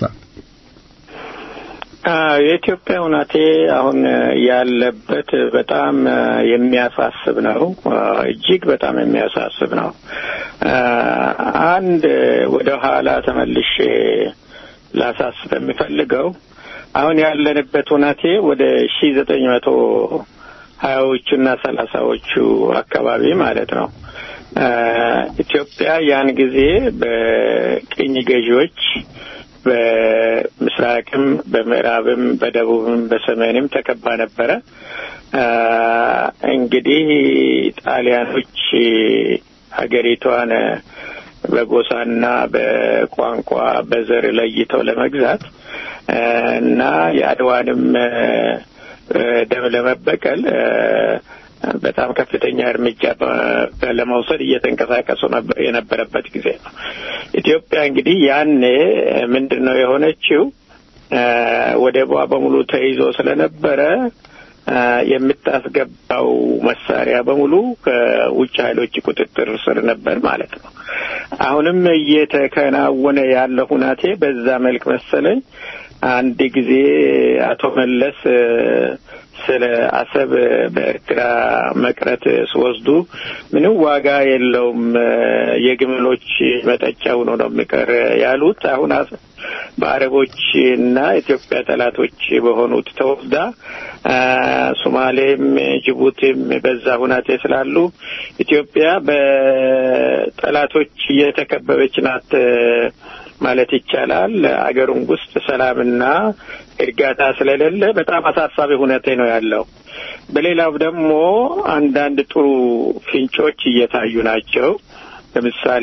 የኢትዮጵያ ሁናቴ አሁን ያለበት በጣም የሚያሳስብ ነው። እጅግ በጣም የሚያሳስብ ነው። አንድ ወደ ኋላ ተመልሼ ላሳስብ የሚፈልገው አሁን ያለንበት ሁናቴ ወደ ሺ ዘጠኝ መቶ ሀያዎቹና ሰላሳዎቹ አካባቢ ማለት ነው። ኢትዮጵያ ያን ጊዜ በቅኝ ገዢዎች በምስራቅም በምዕራብም በደቡብም በሰሜንም ተከባ ነበረ። እንግዲህ ጣሊያኖች ሀገሪቷን በጎሳና በቋንቋ በዘር ለይተው ለመግዛት እና የአድዋንም ደም ለመበቀል በጣም ከፍተኛ እርምጃ ለመውሰድ እየተንቀሳቀሱ የነበረበት ጊዜ ነው። ኢትዮጵያ እንግዲህ ያኔ ምንድን ነው የሆነችው? ወደቧ በሙሉ ተይዞ ስለነበረ የምታስገባው መሳሪያ በሙሉ ከውጭ ኃይሎች ቁጥጥር ስር ነበር ማለት ነው። አሁንም እየተከናወነ ያለ ሁናቴ በዛ መልክ መሰለኝ። አንድ ጊዜ አቶ መለስ ስለ አሰብ በኤርትራ መቅረት ሲወስዱ ምንም ዋጋ የለውም የግመሎች መጠጫ ሆኖ ነው የሚቀር ያሉት። አሁን በአረቦች እና ኢትዮጵያ ጠላቶች በሆኑት ተወስዳ ሶማሌም ጅቡቲም በዛ ሁናቴ ስላሉ ኢትዮጵያ በጠላቶች እየተከበበች ናት ማለት ይቻላል። አገሩም ውስጥ ሰላምና እርጋታ ስለሌለ በጣም አሳሳቢ ሁኔታ ነው ያለው። በሌላው ደግሞ አንዳንድ ጥሩ ፍንጮች እየታዩ ናቸው። ለምሳሌ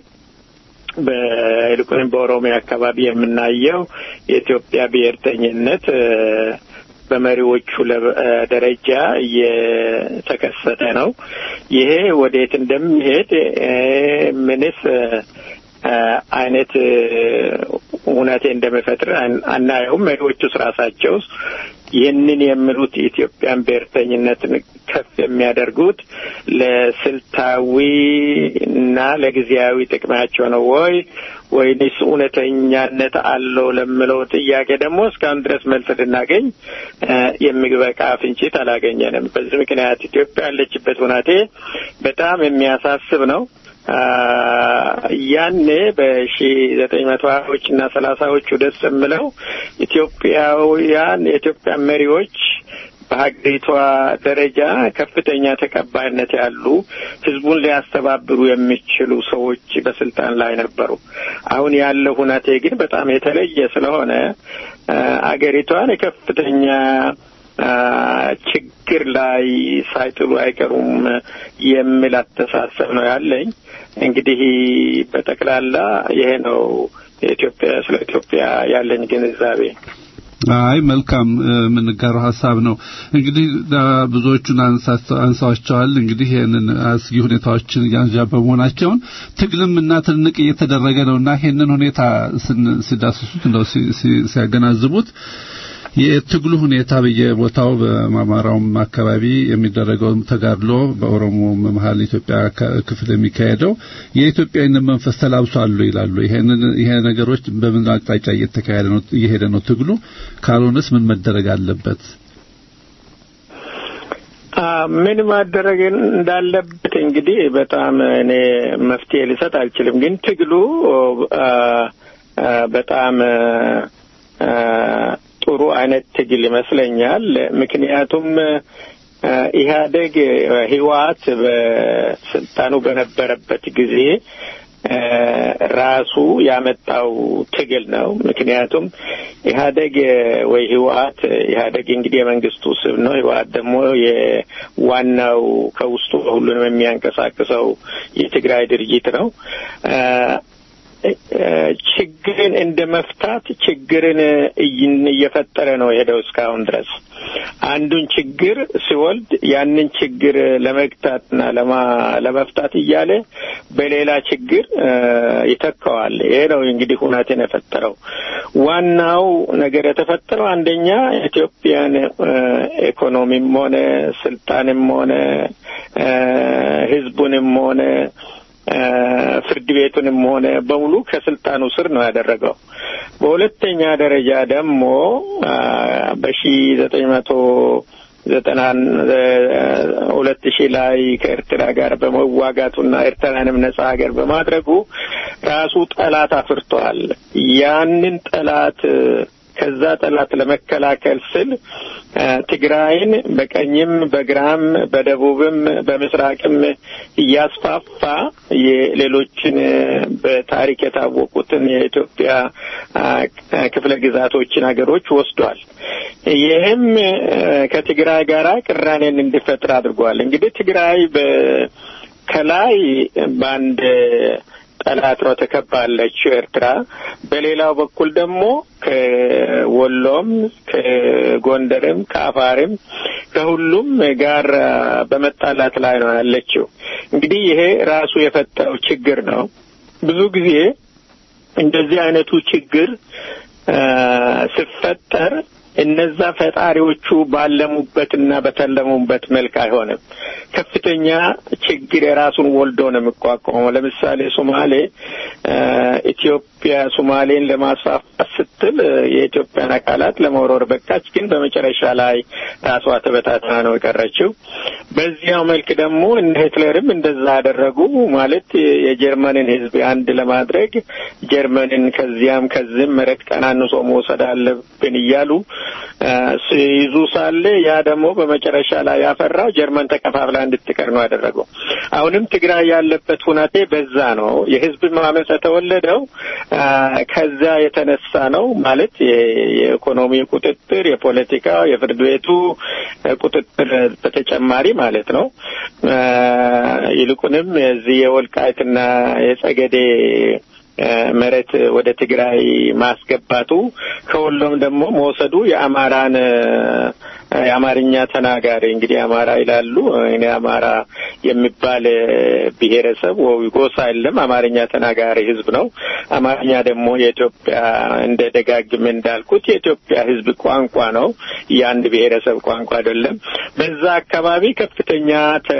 በይልቁንም በኦሮሚያ አካባቢ የምናየው የኢትዮጵያ ብሔርተኝነት በመሪዎቹ ደረጃ እየተከሰተ ነው። ይሄ ወዴት እንደሚሄድ ምንስ አይነት እውነቴ እንደሚፈጥር አናየውም። መሪዎቹስ ራሳቸው ይህንን የሚሉት የኢትዮጵያን ብሔርተኝነትን ከፍ የሚያደርጉት ለስልታዊ እና ለጊዜያዊ ጥቅማቸው ነው ወይ ወይንስ እውነተኛነት አለው ለምለው ጥያቄ ደግሞ እስካሁን ድረስ መልስ ልናገኝ የሚበቃ ፍንጭት አላገኘንም። በዚህ ምክንያት ኢትዮጵያ ያለችበት ሁናቴ በጣም የሚያሳስብ ነው። ያኔ በሺ ዘጠኝ መቶ ሀያዎች እና ሰላሳዎቹ ደስ የምለው ኢትዮጵያውያን የኢትዮጵያ መሪዎች በሀገሪቷ ደረጃ ከፍተኛ ተቀባይነት ያሉ ህዝቡን ሊያስተባብሩ የሚችሉ ሰዎች በስልጣን ላይ ነበሩ። አሁን ያለው ሁናቴ ግን በጣም የተለየ ስለሆነ አገሪቷን የከፍተኛ ችግር ላይ ሳይጥሉ አይቀሩም የሚል አስተሳሰብ ነው ያለኝ። እንግዲህ በጠቅላላ ይሄ ነው የኢትዮጵያ ስለ ኢትዮጵያ ያለኝ ግንዛቤ። አይ መልካም የምንጋራው ሀሳብ ነው። እንግዲህ ብዙዎቹን አንሳዋቸዋል። እንግዲህ ይህንን አስጊ ሁኔታዎችን እያንዣበቡ መሆናቸውን ትግልም እና ትንቅ እየተደረገ ነውና ይህንን ሁኔታ ሲዳስሱት እንደው ሲያገናዝቡት የትግሉ ሁኔታ በየቦታው በአማራውም አካባቢ የሚደረገው ተጋድሎ በኦሮሞ መሀል ኢትዮጵያ ክፍል የሚካሄደው የኢትዮጵያዊነት መንፈስ ተላብሷል ይላሉ። ይሄንን ይሄ ነገሮች በምን አቅጣጫ እየተካሄደ ነው እየሄደ ነው ትግሉ? ካልሆነስ ምን መደረግ አለበት? ምን ማደረግ እንዳለበት እንግዲህ በጣም እኔ መፍትሄ ልሰጥ አልችልም። ግን ትግሉ በጣም ጥሩ አይነት ትግል ይመስለኛል። ምክንያቱም ኢህአዴግ ህወሓት በስልጣኑ በነበረበት ጊዜ ራሱ ያመጣው ትግል ነው። ምክንያቱም ኢህአዴግ ወይ ህወሓት ኢህአዴግ እንግዲህ የመንግስቱ ስም ነው። ህወሓት ደግሞ የዋናው ከውስጡ ሁሉንም የሚያንቀሳቅሰው የትግራይ ድርጅት ነው። ችግርን እንደ መፍታት ችግርን እየፈጠረ ነው የሄደው እስካሁን ድረስ። አንዱን ችግር ሲወልድ ያንን ችግር ለመግታትና ለመፍታት እያለ በሌላ ችግር ይተካዋል። ይሄ ነው እንግዲህ ሁናቴን የፈጠረው። ዋናው ነገር የተፈጠረው አንደኛ ኢትዮጵያን ኢኮኖሚም ሆነ ስልጣንም ሆነ ህዝቡንም ሆነ ፍርድ ቤቱንም ሆነ በሙሉ ከስልጣኑ ስር ነው ያደረገው። በሁለተኛ ደረጃ ደግሞ በሺ ዘጠኝ መቶ ዘጠና ሁለት ሺህ ላይ ከኤርትራ ጋር በመዋጋቱና ኤርትራንም ነጻ ሀገር በማድረጉ ራሱ ጠላት አፍርቷል። ያንን ጠላት ከዛ ጠላት ለመከላከል ስል ትግራይን በቀኝም በግራም በደቡብም በምስራቅም እያስፋፋ የሌሎችን በታሪክ የታወቁትን የኢትዮጵያ ክፍለ ግዛቶችን ሀገሮች ወስዷል። ይህም ከትግራይ ጋራ ቅራኔን እንዲፈጥር አድርጓል። እንግዲህ ትግራይ ከላይ በአንድ ጠላት ነው ተከባለችው ኤርትራ። በሌላው በኩል ደግሞ ከወሎም ከጎንደርም ከአፋርም ከሁሉም ጋር በመጣላት ላይ ነው ያለችው። እንግዲህ ይሄ ራሱ የፈጠረው ችግር ነው። ብዙ ጊዜ እንደዚህ አይነቱ ችግር ሲፈጠር እነዛ ፈጣሪዎቹ ባለሙበትና በተለሙበት መልክ አይሆንም። ከፍተኛ ችግር የራሱን ወልዶ ነው የሚቋቋመው። ለምሳሌ ሶማሌ ኢትዮጵያ ሶማሌን ለማስፋፋት ስትል የኢትዮጵያን አካላት ለመውረር በቃች፣ ግን በመጨረሻ ላይ ራሷ ተበታትና ነው የቀረችው። በዚያው መልክ ደግሞ እነ ሂትለርም እንደዛ አደረጉ። ማለት የጀርመንን ሕዝብ አንድ ለማድረግ ጀርመንን ከዚያም ከዚህም መሬት ቀናንሶ መውሰድ አለብን እያሉ ሲይዙ ሳለ ያ ደግሞ በመጨረሻ ላይ ያፈራው ጀርመን ተከፋፍላ እንድትቀር ነው ያደረገው። አሁንም ትግራይ ያለበት ሁናቴ በዛ ነው። የህዝብ ማመፅ የተወለደው ከዛ የተነሳ ነው። ማለት የኢኮኖሚ ቁጥጥር፣ የፖለቲካ፣ የፍርድ ቤቱ ቁጥጥር በተጨማሪ ማለት ነው። ይልቁንም የዚህ የወልቃይትና የጸገዴ መሬት ወደ ትግራይ ማስገባቱ ከሁሉም ደግሞ መውሰዱ የአማራን የአማርኛ ተናጋሪ እንግዲህ አማራ ይላሉ። እኔ አማራ የሚባል ብሔረሰብ ወይ ጎሳ የለም። አማርኛ ተናጋሪ ህዝብ ነው። አማርኛ ደግሞ የኢትዮጵያ እንደ ደጋግም እንዳልኩት የኢትዮጵያ ህዝብ ቋንቋ ነው። የአንድ ብሔረሰብ ቋንቋ አይደለም። በዛ አካባቢ ከፍተኛ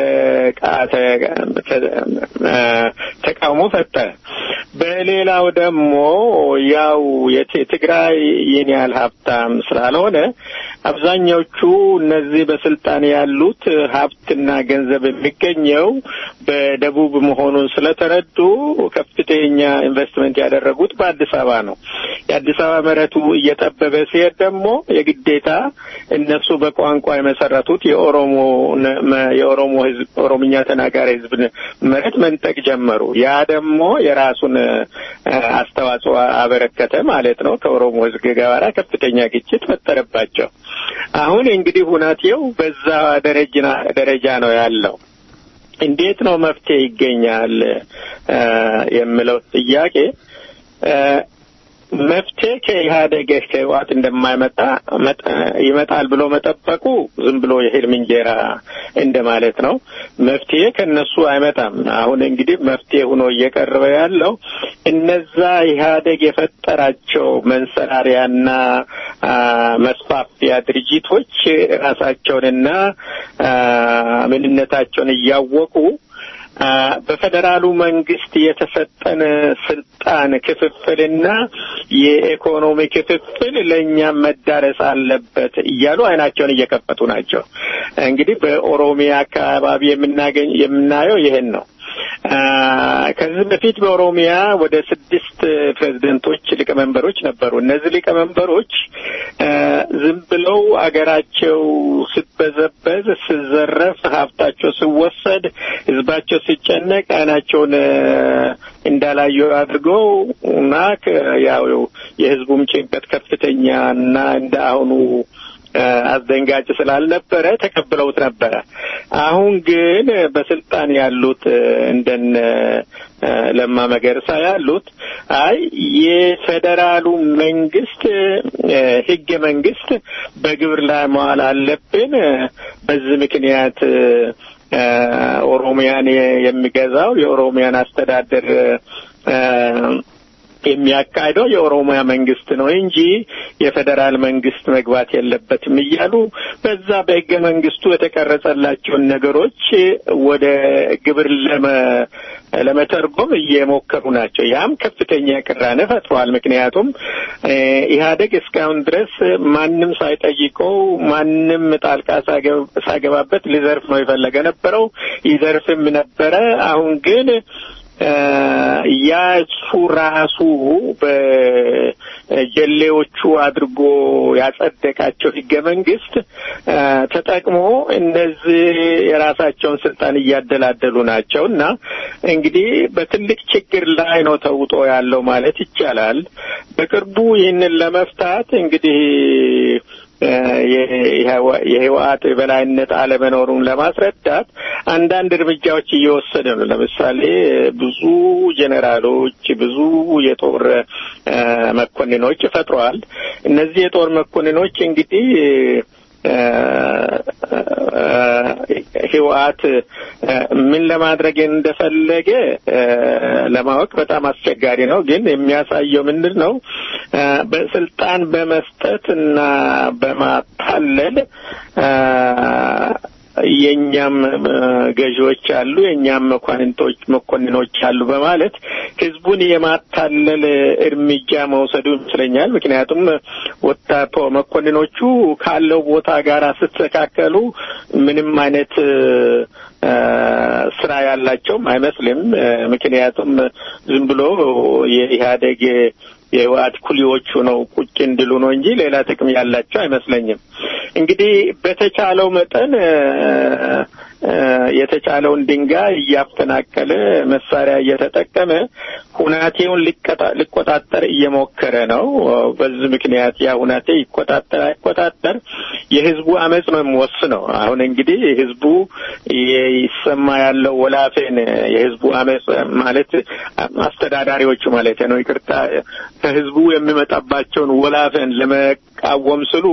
ተቃውሞ ፈጠረ። በሌላው ደግሞ ያው የትግራይ ይህን ያህል ሀብታም ስላልሆነ አብዛኛዎቹ እነዚህ በስልጣን ያሉት ሀብትና ገንዘብ የሚገኘው በደቡብ መሆኑን ስለተረዱ ከፍተኛ ኢንቨስትመንት ያደረጉት በአዲስ አበባ ነው። የአዲስ አበባ መሬቱ እየጠበበ ሲሄድ ደግሞ የግዴታ እነሱ በቋንቋ የመሰረቱት የኦሮሞ የኦሮሞ ህዝብ ኦሮምኛ ተናጋሪ ህዝብ መሬት መንጠቅ ጀመሩ። ያ ደግሞ የራሱን አስተዋጽኦ አበረከተ ማለት ነው። ከኦሮሞ ህዝብ ጋር ከፍተኛ ግጭት ፈጠረባቸው። አሁን እንግዲህ ሁናቴው በዛ ደረጃ ነው ያለው። እንዴት ነው መፍትሄ ይገኛል የሚለው ጥያቄ መፍትሄ ከኢህአዴግ ከህወሓት እንደማይመጣ ይመጣል ብሎ መጠበቁ ዝም ብሎ የህልም እንጀራ እንደማለት ነው። መፍትሄ ከነሱ አይመጣም። አሁን እንግዲህ መፍትሄ ሆኖ እየቀረበ ያለው እነዛ ኢህአዴግ የፈጠራቸው መንሰራሪያና መስፋፊያ ድርጅቶች ራሳቸውንና ምንነታቸውን እያወቁ በፌዴራሉ መንግስት የተሰጠን ስልጣን ክፍፍልና የኢኮኖሚ ክፍፍል ለእኛም መዳረስ አለበት እያሉ አይናቸውን እየከፈቱ ናቸው። እንግዲህ በኦሮሚያ አካባቢ የምናገኝ የምናየው ይሄን ነው። ከዚህ በፊት በኦሮሚያ ወደ ስድስት ፕሬዝደንቶች ሊቀመንበሮች ነበሩ። እነዚህ ሊቀመንበሮች ዝም ብለው አገራቸው ስትበዘበዝ፣ ስዘረፍ፣ ሀብታቸው ሲወሰድ፣ ህዝባቸው ሲጨነቅ አይናቸውን እንዳላዩ አድርገው እና ያው የህዝቡም ጭንቀት ከፍተኛ እና እንደ አሁኑ አስደንጋጭ ስላልነበረ ተቀብለውት ነበረ። አሁን ግን በስልጣን ያሉት እንደነ ለማ መገርሳ ያሉት አይ የፌዴራሉ መንግስት ህገ መንግስት በግብር ላይ መዋል አለብን። በዚህ ምክንያት ኦሮሚያን የሚገዛው የኦሮሚያን አስተዳደር የሚያካሂደው የኦሮሚያ መንግስት ነው እንጂ የፌዴራል መንግስት መግባት የለበትም እያሉ በዛ በህገ መንግስቱ የተቀረጸላቸውን ነገሮች ወደ ግብር ለመተርጎም እየሞከሩ ናቸው። ያም ከፍተኛ ቅራኔ ፈጥሯል። ምክንያቱም ኢህአዴግ እስካሁን ድረስ ማንም ሳይጠይቀው ማንም ጣልቃ ሳገባበት ሊዘርፍ ነው የፈለገ ነበረው፣ ይዘርፍም ነበረ። አሁን ግን ያ እሱ ራሱ በጀሌዎቹ አድርጎ ያጸደቃቸው ህገ መንግስት ተጠቅሞ እነዚህ የራሳቸውን ስልጣን እያደላደሉ ናቸው እና እንግዲህ በትልቅ ችግር ላይ ነው ተውጦ ያለው ማለት ይቻላል። በቅርቡ ይህንን ለመፍታት እንግዲህ የህወሓት የበላይነት አለመኖሩን ለማስረዳት አንዳንድ እርምጃዎች እየወሰደ ነው። ለምሳሌ ብዙ ጄኔራሎች፣ ብዙ የጦር መኮንኖች ፈጥረዋል። እነዚህ የጦር መኮንኖች እንግዲህ ህወሓት ምን ለማድረግ እንደፈለገ ለማወቅ በጣም አስቸጋሪ ነው። ግን የሚያሳየው ምንድን ነው? በስልጣን በመስጠት እና በማታለል የእኛም ገዢዎች አሉ፣ የእኛም መኳንንቶች መኮንኖች አሉ በማለት ህዝቡን የማታለል እርምጃ መውሰዱ ይመስለኛል። ምክንያቱም ወጣቶ መኮንኖቹ ካለው ቦታ ጋር ስተካከሉ ምንም አይነት ስራ ያላቸውም አይመስልም። ምክንያቱም ዝም ብሎ የኢህአዴግ የህወሓት ኩሊዎቹ ነው ቁጭ እንድሉ ነው እንጂ ሌላ ጥቅም ያላቸው አይመስለኝም። እንግዲህ በተቻለው መጠን የተቻለውን ድንጋይ እያፈናቀለ መሳሪያ እየተጠቀመ ሁናቴውን ሊቆጣጠር እየሞከረ ነው። በዚህ ምክንያት ያ ሁናቴ ይቆጣጠር አይቆጣጠር የህዝቡ አመፅ ነው የሚወስነው። አሁን እንግዲህ ህዝቡ ይሰማ ያለው ወላፌን የህዝቡ አመፅ ማለት አስተዳዳሪዎቹ ማለት ነው፣ ይቅርታ ከህዝቡ የሚመጣባቸውን ወላፈን ለመቃወም ስሉ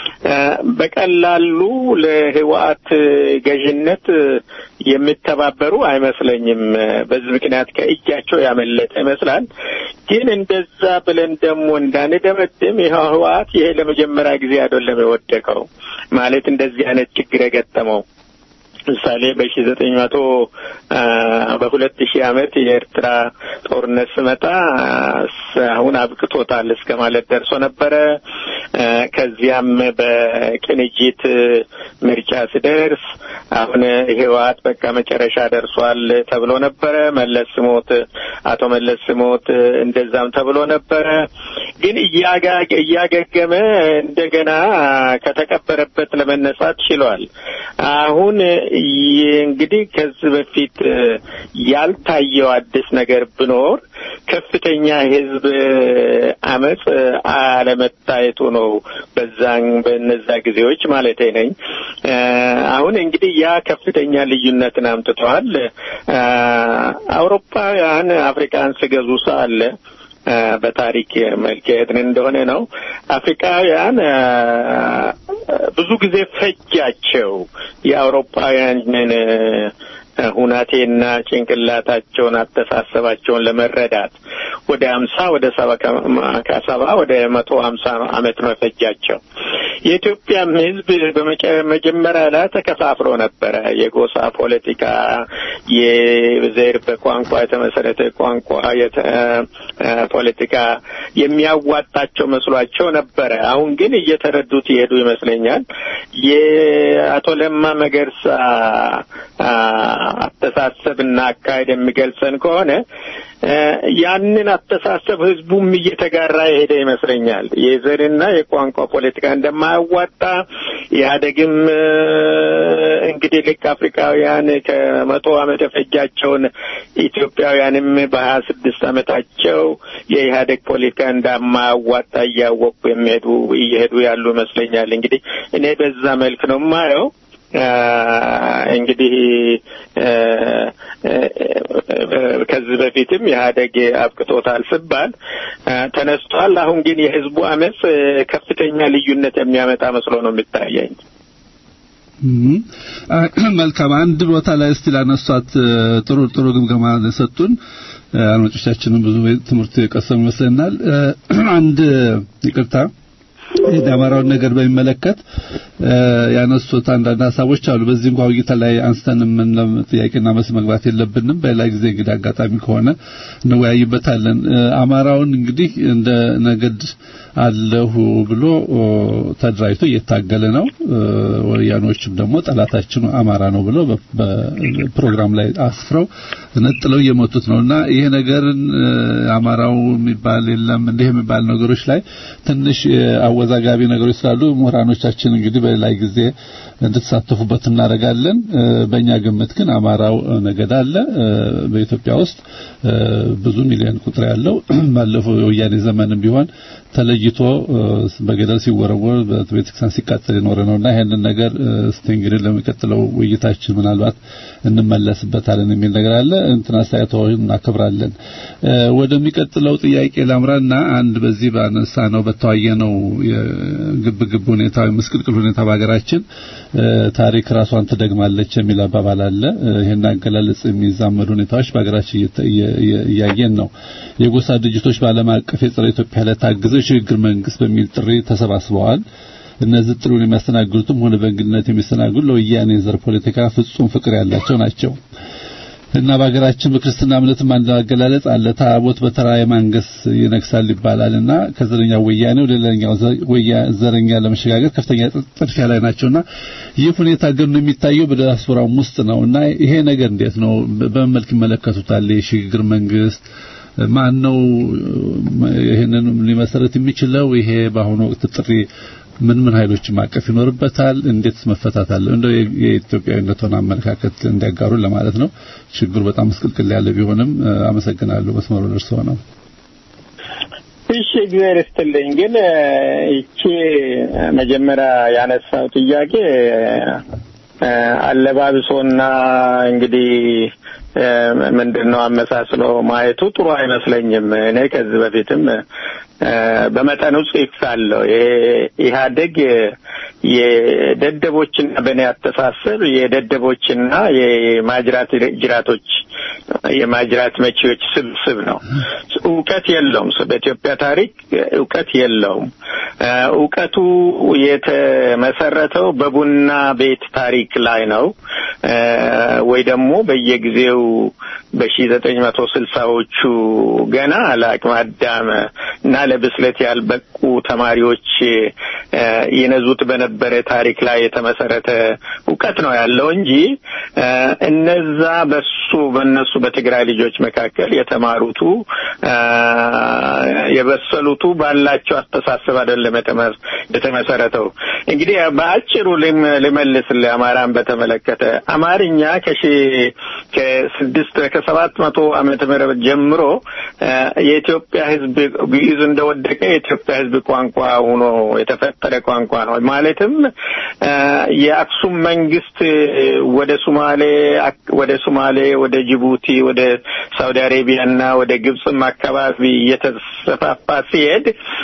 በቀላሉ ለህወሓት ገዥነት የሚተባበሩ አይመስለኝም። በዚህ ምክንያት ከእጃቸው ያመለጠ ይመስላል። ግን እንደዛ ብለን ደግሞ እንዳንደመድም ይኸው ህወሓት ይሄ ለመጀመሪያ ጊዜ አይደለም የወደቀው ማለት እንደዚህ አይነት ችግር የገጠመው ምሳሌ በሺ ዘጠኝ መቶ በሁለት ሺህ ዓመት የኤርትራ ጦርነት ስመጣ አሁን አብቅቶታል እስከ ማለት ደርሶ ነበረ። ከዚያም በቅንጅት ምርጫ ስደርስ አሁን ህወሓት በቃ መጨረሻ ደርሷል ተብሎ ነበረ። መለስ ስሞት አቶ መለስ ስሞት እንደዛም ተብሎ ነበረ። ግን እያገገመ እንደገና ከተቀበረበት ለመነሳት ችሏል። አሁን እንግዲህ ከዚህ በፊት ያልታየው አዲስ ነገር ብኖር ከፍተኛ የህዝብ አመፅ አለመታየቱ ነው። በዛን በነዛ ጊዜዎች ማለት ነኝ። አሁን እንግዲህ ያ ከፍተኛ ልዩነትን አምጥተዋል። አውሮፓውያን አፍሪካን ሲገዙ ሳለ በታሪክ መልክ የሄድን እንደሆነ ነው። አፍሪካውያን ብዙ ጊዜ ፈጃቸው የአውሮፓውያንን ሁናቴና ጭንቅላታቸውን አስተሳሰባቸውን ለመረዳት ወደ ሀምሳ ወደ ሰባ ከሰባ ወደ መቶ ሀምሳ አመት ነው የፈጃቸው። የኢትዮጵያም ሕዝብ በመጀመሪያ ላይ ተከፋፍሎ ነበረ። የጎሳ ፖለቲካ፣ የዘር በቋንቋ የተመሰረተ ቋንቋ ፖለቲካ የሚያዋጣቸው መስሏቸው ነበረ። አሁን ግን እየተረዱት ይሄዱ ይመስለኛል። የአቶ ለማ መገርሳ አስተሳሰብና አካሄድ የሚገልጸን ከሆነ ያንን አስተሳሰብ ህዝቡም እየተጋራ የሄደ ይመስለኛል። የዘርና የቋንቋ ፖለቲካ እንደማያዋጣ ኢህአዴግም እንግዲህ ልክ አፍሪካውያን ከመቶ ዓመት የፈጃቸውን ኢትዮጵያውያንም በሀያ ስድስት ዓመታቸው የኢህአዴግ ፖለቲካ እንደማያዋጣ እያወቁ የሚሄዱ እየሄዱ ያሉ ይመስለኛል። እንግዲህ እኔ በዛ መልክ ነው የማየው። እንግዲህ ከዚህ በፊትም ኢህአዴግ አብቅቶታል ሲባል ተነስቷል። አሁን ግን የህዝቡ አመፅ ከፍተኛ ልዩነት የሚያመጣ መስሎ ነው የሚታየኝ። መልካም። አንድ ቦታ ላይ እስቲ ላነሷት ጥሩ ጥሩ ግምገማ ሰጡን። አድማጮቻችንም ብዙ ትምህርት የቀሰሙ ይመስለናል። አንድ ይቅርታ የአማራውን ነገር በሚመለከት ያነሱት አንዳንድ ሀሳቦች አሉ። በዚህ እንኳን ውይይት ላይ አንስተን ምን ጥያቄና መልስ መግባት የለብንም። በሌላ ጊዜ እንግዲህ አጋጣሚ ከሆነ እንወያይበታለን። አማራውን እንግዲህ እንደ ነገድ አለሁ ብሎ ተደራጅቶ እየታገለ ነው። ወያኖችም ደግሞ ጠላታችን አማራ ነው ብሎ በፕሮግራም ላይ አስፍረው ነጥለው እየመቱት ነውና ይሄ ነገርን አማራው የሚባል የለም እንዲህ የሚባል ነገሮች ላይ ትንሽ አወዛጋቢ ነገሮች ስላሉ ምሁራኖቻችን እንግዲህ በሌላ ጊዜ እንድትሳተፉበት እናደርጋለን። በእኛ ግምት ግን አማራው ነገድ አለ በኢትዮጵያ ውስጥ ብዙ ሚሊዮን ቁጥር ያለው ባለፈው የወያኔ ዘመንም ቢሆን ተለይቶ በገደል ሲወረወር በቤተክርስቲያን ሲቃጠል የኖረ ነውና ይሄንን ነገር እስቲ እንግዲህ ለሚቀጥለው ውይይታችን ምናልባት እንመለስበታለን የሚል ነገር አለ። እንትን አስተያየቶችን እናከብራለን። ወደሚቀጥለው ጥያቄ ላምራና አንድ በዚህ ባነሳ ነው በተዋየ ነው የግብ ግብ ሁኔታ ምስቅልቅል ሁኔታ በሀገራችን ታሪክ ራሷን ትደግማለች የሚል አባባል አለ። ይሄን አገላለጽ የሚዛመዱ ሁኔታዎች በሀገራችን እያየን ነው። የጎሳ ድርጅቶች በዓለም አቀፍ የጸረ ኢትዮጵያ ዕለት ታግዘው የሽግግር መንግስት በሚል ጥሪ ተሰባስበዋል። እነዚህ ጥሪውን የሚያስተናግዱትም ሆነ በእንግድነት የሚስተናግዱ ለወያኔ ዘር ፖለቲካ ፍጹም ፍቅር ያላቸው ናቸው። እና በሀገራችን በክርስትና እምነትም አንድ አገላለጽ አለ። ታቦት በተራ የማንገስ ይነግሳል ይባላልና ከዘረኛው ወያኔ ወደ ሌላኛው ዘረኛ ለመሸጋገር ከፍተኛ ጥድፊያ ላይ ናቸውና ይህ ሁኔታ ግን የሚታየው በዲያስፖራውም ውስጥ ነው እና ይሄ ነገር እንዴት ነው? በምን መልክ ይመለከቱታል? የሽግግር መንግስት ማን ነው ይሄንን ሊመሰረት የሚችለው? ይሄ በአሁኑ ወቅት ጥሪ ምን ምን ኃይሎችን ማቀፍ ይኖርበታል? እንዴትስ መፈታት አለ? እንደው የኢትዮጵያዊነትን አመለካከት እንዲያጋሩ ለማለት ነው። ችግሩ በጣም ምስቅልቅል ያለ ቢሆንም አመሰግናለሁ። መስመሩ ደርሰው ነው። እሺ፣ እግዚአብሔር ይስጥልኝ። ግን ይቺ መጀመሪያ ያነሳው ጥያቄ አለባብሶና እንግዲህ ምንድን ነው አመሳስሎ ማየቱ ጥሩ አይመስለኝም። እኔ ከዚህ በፊትም በመጠኑ ጽፌያለሁ። ኢህአዴግ የደደቦችና በእኔ አስተሳሰብ የደደቦችና የማጅራት ጅራቶች የማጅራት መቺዎች ስብስብ ነው። እውቀት የለውም። በኢትዮጵያ ታሪክ እውቀት የለውም። እውቀቱ የተመሰረተው በቡና ቤት ታሪክ ላይ ነው ወይ ደግሞ በየጊዜው በሺ ዘጠኝ መቶ ስልሳዎቹ ገና ለአቅመ አዳም እና ለብስለት ያልበቁ ተማሪዎች ይነዙት በነበረ ታሪክ ላይ የተመሰረተ እውቀት ነው ያለው እንጂ እነዛ በሱ በእነሱ በትግራይ ልጆች መካከል የተማሩቱ የበሰሉቱ ባላቸው አስተሳሰብ አይደለም የተመሰረተው። እንግዲህ በአጭሩ ልመልስ ለአማራን በተመለከተ አማርኛ ከሺ ከስድስት ሰባት መቶ ዓመተ ምህረት ጀምሮ የኢትዮጵያ ሕዝብ ግዕዝ እንደወደቀ የኢትዮጵያ ሕዝብ ቋንቋ ሆኖ የተፈጠረ ቋንቋ ነው። ማለትም የአክሱም መንግስት ወደ ሱማሌ ወደ ሱማሌ፣ ወደ ጅቡቲ፣ ወደ ሳውዲ አሬቢያና ወደ ግብፅም አካባቢ እየተስፋፋ ሲሄድ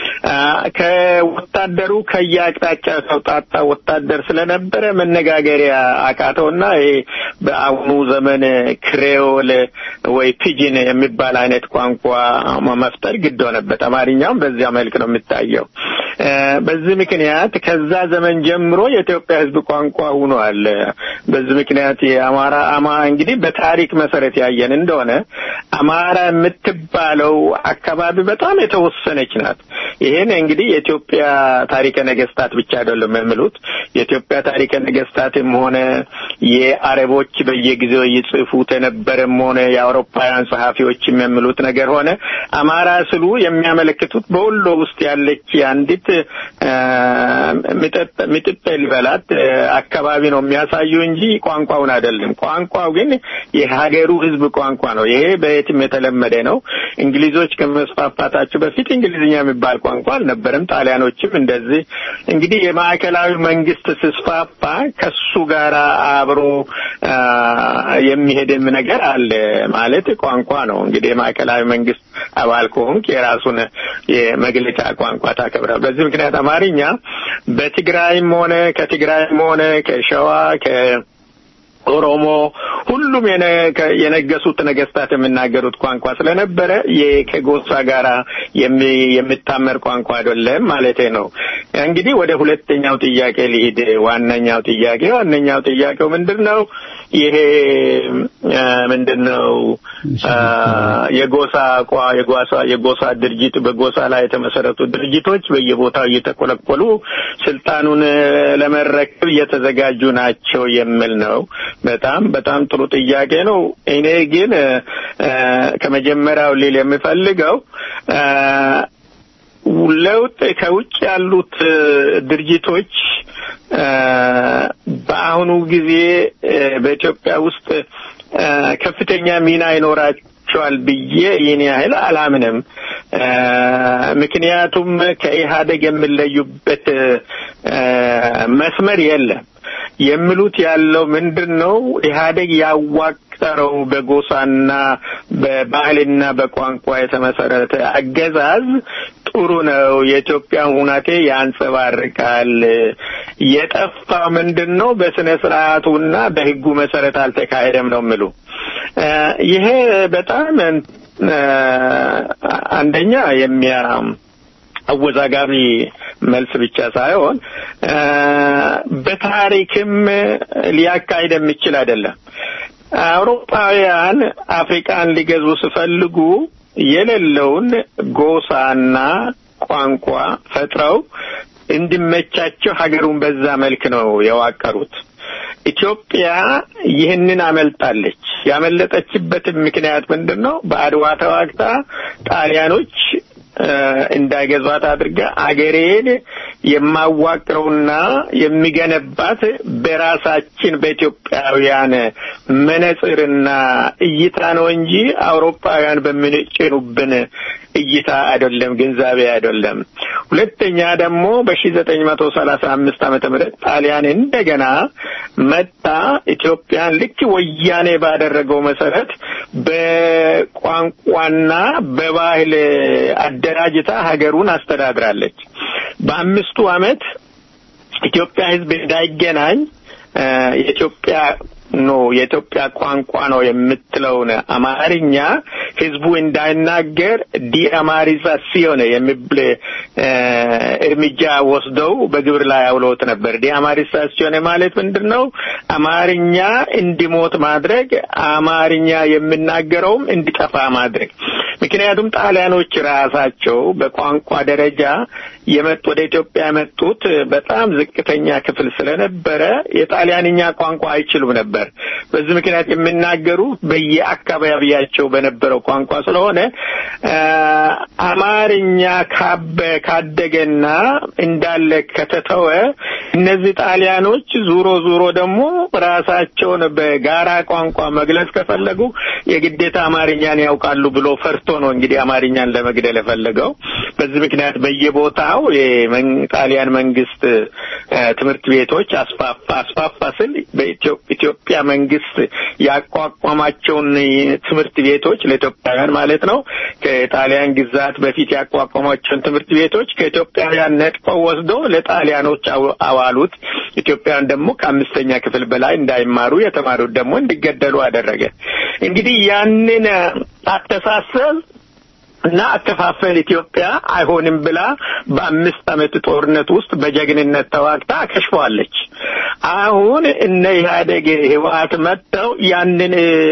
ከወታደሩ ከየአቅጣጫ ተውጣጣ ወታደር ስለነበረ መነጋገሪያ አቃተውና ይሄ በአሁኑ ዘመን ክሬዮል ወይ ፒጂን የሚባል አይነት ቋንቋ መፍጠር ግድ ሆነበት። አማርኛውም በዚያ መልክ ነው የሚታየው። በዚህ ምክንያት ከዛ ዘመን ጀምሮ የኢትዮጵያ ሕዝብ ቋንቋ ሆኗል። በዚህ ምክንያት የአማራ አማ እንግዲህ በታሪክ መሰረት ያየን እንደሆነ አማራ የምትባለው አካባቢ በጣም የተወሰነች ናት። ይሄን እንግዲህ የኢትዮጵያ ታሪከ ነገስታት ብቻ አይደለም የሚሉት የኢትዮጵያ ታሪከ ነገስታትም ሆነ የአረቦች በየጊዜው ይጽፉት የነበረም ሆነ የአውሮፓውያን ጸሐፊዎችም የሚሉት ነገር ሆነ አማራ ስሉ የሚያመለክቱት በወሎ ውስጥ ያለች አንዲት ሚጥጥ ልበላት አካባቢ ነው የሚያሳዩ እንጂ ቋንቋውን አይደለም። ቋንቋው ግን የሀገሩ ህዝብ ቋንቋ ነው። ይሄ በየትም የተለመደ ነው። እንግሊዞች ከመስፋፋታቸው በፊት እንግሊዝኛ የሚባል ቋንቋ አልነበረም። ጣሊያኖችም እንደዚህ እንግዲህ የማዕከላዊ መንግስት ስስፋፋ ከሱ ጋር አብሮ የሚሄድም ነገር አለ ማለት ቋንቋ ነው። እንግዲህ የማዕከላዊ መንግስት አባል ከሆንክ የራሱን የመግለጫ ቋንቋ ታከብራል። በዚህ ምክንያት አማርኛ በትግራይም ሆነ ከትግራይም ሆነ ከሸዋ ከ ኦሮሞ ሁሉም የነገሱት ነገስታት የሚናገሩት ቋንቋ ስለነበረ ከጎሳ ጋራ የሚታመር ቋንቋ አይደለም ማለቴ ነው። እንግዲህ ወደ ሁለተኛው ጥያቄ ሊሄድ ዋነኛው ጥያቄ ዋነኛው ጥያቄው ምንድን ነው? ይሄ ምንድን ነው? የጎሳ የጎሳ የጎሳ ድርጅት በጎሳ ላይ የተመሰረቱ ድርጅቶች በየቦታው እየተቆለቆሉ ስልጣኑን ለመረከብ እየተዘጋጁ ናቸው የሚል ነው። በጣም በጣም ጥሩ ጥያቄ ነው። እኔ ግን ከመጀመሪያው ሊል የምፈልገው ለውጥ ከውጭ ያሉት ድርጅቶች በአሁኑ ጊዜ በኢትዮጵያ ውስጥ ከፍተኛ ሚና ይኖራቸዋል ብዬ ይህን ያህል አላምንም። ምክንያቱም ከኢህአደግ የሚለዩበት መስመር የለም። የሚሉት ያለው ምንድን ነው? ኢህአደግ ያዋቀረው በጎሳና በባህልና በቋንቋ የተመሰረተ አገዛዝ ጥሩ ነው፣ የኢትዮጵያን ሁናቴ ያንጸባርቃል። የጠፋው ምንድን ነው? በስነ ስርዓቱና በህጉ መሰረት አልተካሄደም ነው የሚሉ ይሄ በጣም አንደኛ የሚያ አወዛጋቢ መልስ ብቻ ሳይሆን በታሪክም ሊያካሂድ የሚችል አይደለም። አውሮፓውያን አፍሪካን ሊገዙ ሲፈልጉ የሌለውን ጎሳና ቋንቋ ፈጥረው እንዲመቻቸው ሀገሩን በዛ መልክ ነው የዋቀሩት። ኢትዮጵያ ይህንን አመልጣለች። ያመለጠችበትን ምክንያት ምንድን ነው? በአድዋ ተዋግታ ጣሊያኖች እንዳይገዟት አድርጋ አገሬን የማዋቅረውና የሚገነባት በራሳችን በኢትዮጵያውያን መነጽርና እይታ ነው እንጂ አውሮፓውያን በሚጭኑብን እይታ አይደለም፣ ግንዛቤ አይደለም። ሁለተኛ ደግሞ በሺ ዘጠኝ መቶ ሰላሳ አምስት ዓመተ ምህረት ጣሊያን እንደገና መጣ ኢትዮጵያን ልክ ወያኔ ባደረገው መሰረት በቋንቋና በባህል አደራጅታ ሀገሩን አስተዳድራለች። በአምስቱ ዓመት ኢትዮጵያ ሕዝብ እንዳይገናኝ የኢትዮጵያ ነው የኢትዮጵያ ቋንቋ ነው የምትለውን አማርኛ ህዝቡ እንዳይናገር ዲአማሪዛሲዮን የሚብል እርምጃ ወስደው በግብር ላይ አውለውት ነበር። ዲአማሪዛሲዮን ማለት ምንድን ነው? አማርኛ እንዲሞት ማድረግ፣ አማርኛ የሚናገረውም እንዲጠፋ ማድረግ። ምክንያቱም ጣሊያኖች ራሳቸው በቋንቋ ደረጃ የመጡ ወደ ኢትዮጵያ የመጡት በጣም ዝቅተኛ ክፍል ስለነበረ የጣሊያንኛ ቋንቋ አይችሉም ነበር። በዚህ ምክንያት የሚናገሩ በየአካባቢያቸው በነበረው ቋንቋ ስለሆነ አማርኛ ካበ ካደገና እንዳለ ከተተወ እነዚህ ጣሊያኖች ዙሮ ዙሮ ደግሞ ራሳቸውን በጋራ ቋንቋ መግለጽ ከፈለጉ የግዴታ አማርኛን ያውቃሉ ብሎ ፈርቶ ነው እንግዲህ አማርኛን ለመግደል የፈለገው። በዚህ ምክንያት በየቦታው የጣሊያን መንግስት ትምህርት ቤቶች አስፋፋ አስፋፋ ስል በኢትዮጵያ መንግስት ያቋቋማቸውን ትምህርት ቤቶች ለኢትዮጵያውያን ማለት ነው ከጣሊያን ግዛት በፊት ያቋቋሟቸውን ትምህርት ቤቶች ከኢትዮጵያውያን ነጥፈው ወስደው ለጣሊያኖች አዋሉት። ኢትዮጵያውያን ደግሞ ከአምስተኛ ክፍል በላይ እንዳይማሩ የተማሩት ደግሞ እንዲገደሉ አደረገ። እንግዲህ ያንን አስተሳሰብ እና አከፋፈል ኢትዮጵያ አይሆንም ብላ በአምስት ዓመት ጦርነት ውስጥ በጀግንነት ተዋግታ አከሽፈዋለች። አሁን እነ ኢህአዴግ ህወሓት መጥተው ያንን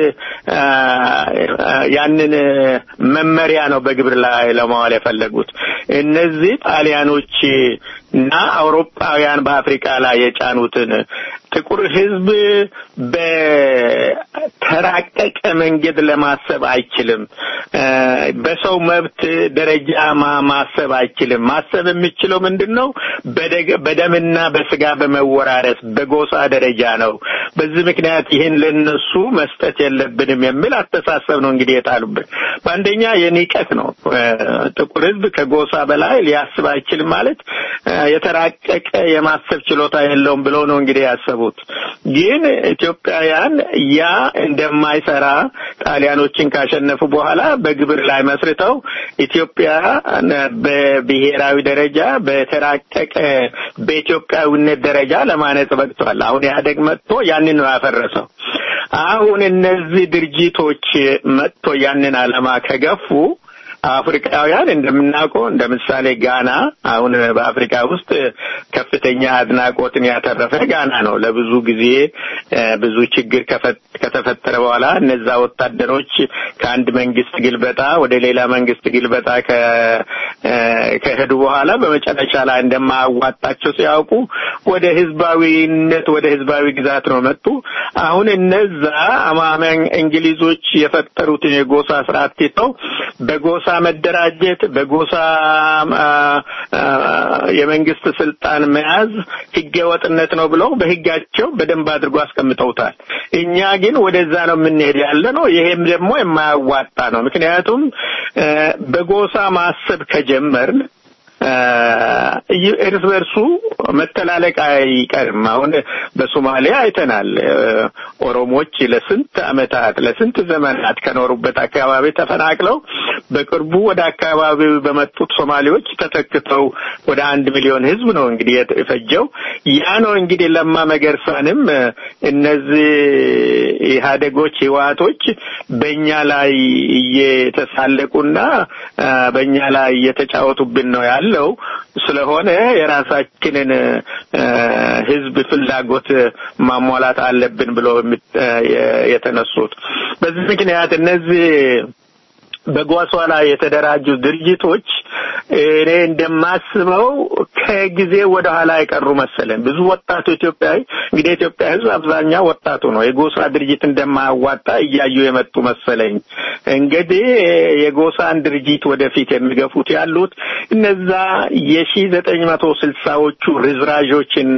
ያንን መመሪያ ነው በግብር ላይ ለማዋል የፈለጉት። እነዚህ ጣሊያኖች እና አውሮፓውያን በአፍሪካ ላይ የጫኑትን ጥቁር ህዝብ በተራቀቀ መንገድ ለማሰብ አይችልም። በሰው መብት ደረጃ ማሰብ አይችልም። ማሰብ የሚችለው ምንድን ነው? በደምና በስጋ በመወራረስ በጎሳ ደረጃ ነው። በዚህ ምክንያት ይህን ለነሱ መስጠት የለብንም የሚል አስተሳሰብ ነው እንግዲህ የጣሉብን። በአንደኛ የንቀት ነው። ጥቁር ህዝብ ከጎሳ በላይ ሊያስብ አይችልም ማለት የተራቀቀ የማሰብ ችሎታ የለውም ብለው ነው እንግዲህ ያሰቡት። ግን ኢትዮጵያውያን ያ እንደማይሰራ ጣሊያኖችን ካሸነፉ በኋላ በግብር ላይ መስርተው ኢትዮጵያ በብሔራዊ ደረጃ በተራቀቀ በኢትዮጵያዊነት ደረጃ ለማነጽ በቅቷል። አሁን ኢህአዴግ መጥቶ ያንን ነው ያፈረሰው። አሁን እነዚህ ድርጅቶች መጥቶ ያንን ዓላማ ከገፉ አፍሪካውያን እንደምናውቀው እንደ ምሳሌ ጋና አሁን በአፍሪካ ውስጥ ከፍተኛ አድናቆትን ያተረፈ ጋና ነው። ለብዙ ጊዜ ብዙ ችግር ከተፈጠረ በኋላ እነዛ ወታደሮች ከአንድ መንግስት ግልበጣ ወደ ሌላ መንግስት ግልበጣ ከሄዱ በኋላ በመጨረሻ ላይ እንደማያዋጣቸው ሲያውቁ ወደ ህዝባዊነት ወደ ህዝባዊ ግዛት ነው መጡ። አሁን እነዛ አማመን እንግሊዞች የፈጠሩትን የጎሳ ስርዓት ትተው በጎሳ መደራጀት በጎሳ የመንግስት ስልጣን መያዝ ህገወጥነት ነው ብለው በህጋቸው በደንብ አድርጎ አስቀምጠውታል። እኛ ግን ወደዛ ነው የምንሄድ ያለ ነው። ይሄም ደግሞ የማያዋጣ ነው። ምክንያቱም በጎሳ ማሰብ ከጀመርን እርስ በርሱ መተላለቅ አይቀርም። አሁን በሶማሊያ አይተናል። ኦሮሞች ለስንት አመታት ለስንት ዘመናት ከኖሩበት አካባቢ ተፈናቅለው በቅርቡ ወደ አካባቢው በመጡት ሶማሌዎች ተተክተው ወደ አንድ ሚሊዮን ህዝብ ነው እንግዲህ የፈጀው። ያ ነው እንግዲህ ለማ መገርሳንም እነዚህ ኢህአዴጎች ህወሓቶች በእኛ ላይ እየተሳለቁና በእኛ ላይ እየተጫወቱብን ነው ያለው ስለሆነ የራሳችንን ህዝብ ፍላጎት ማሟላት አለብን ብሎ የተነሱት በዚህ ምክንያት እነዚህ በጓሷ ላይ የተደራጁ ድርጅቶች እኔ እንደማስበው ከጊዜ ወደ ኋላ የቀሩ መሰለኝ። ብዙ ወጣቱ ኢትዮጵያዊ እንግዲህ የኢትዮጵያ ህዝብ አብዛኛው ወጣቱ ነው። የጎሳ ድርጅት እንደማያዋጣ እያዩ የመጡ መሰለኝ። እንግዲህ የጎሳን ድርጅት ወደፊት የሚገፉት ያሉት እነዛ የሺ ዘጠኝ መቶ ስልሳዎቹ ርዝራዦችና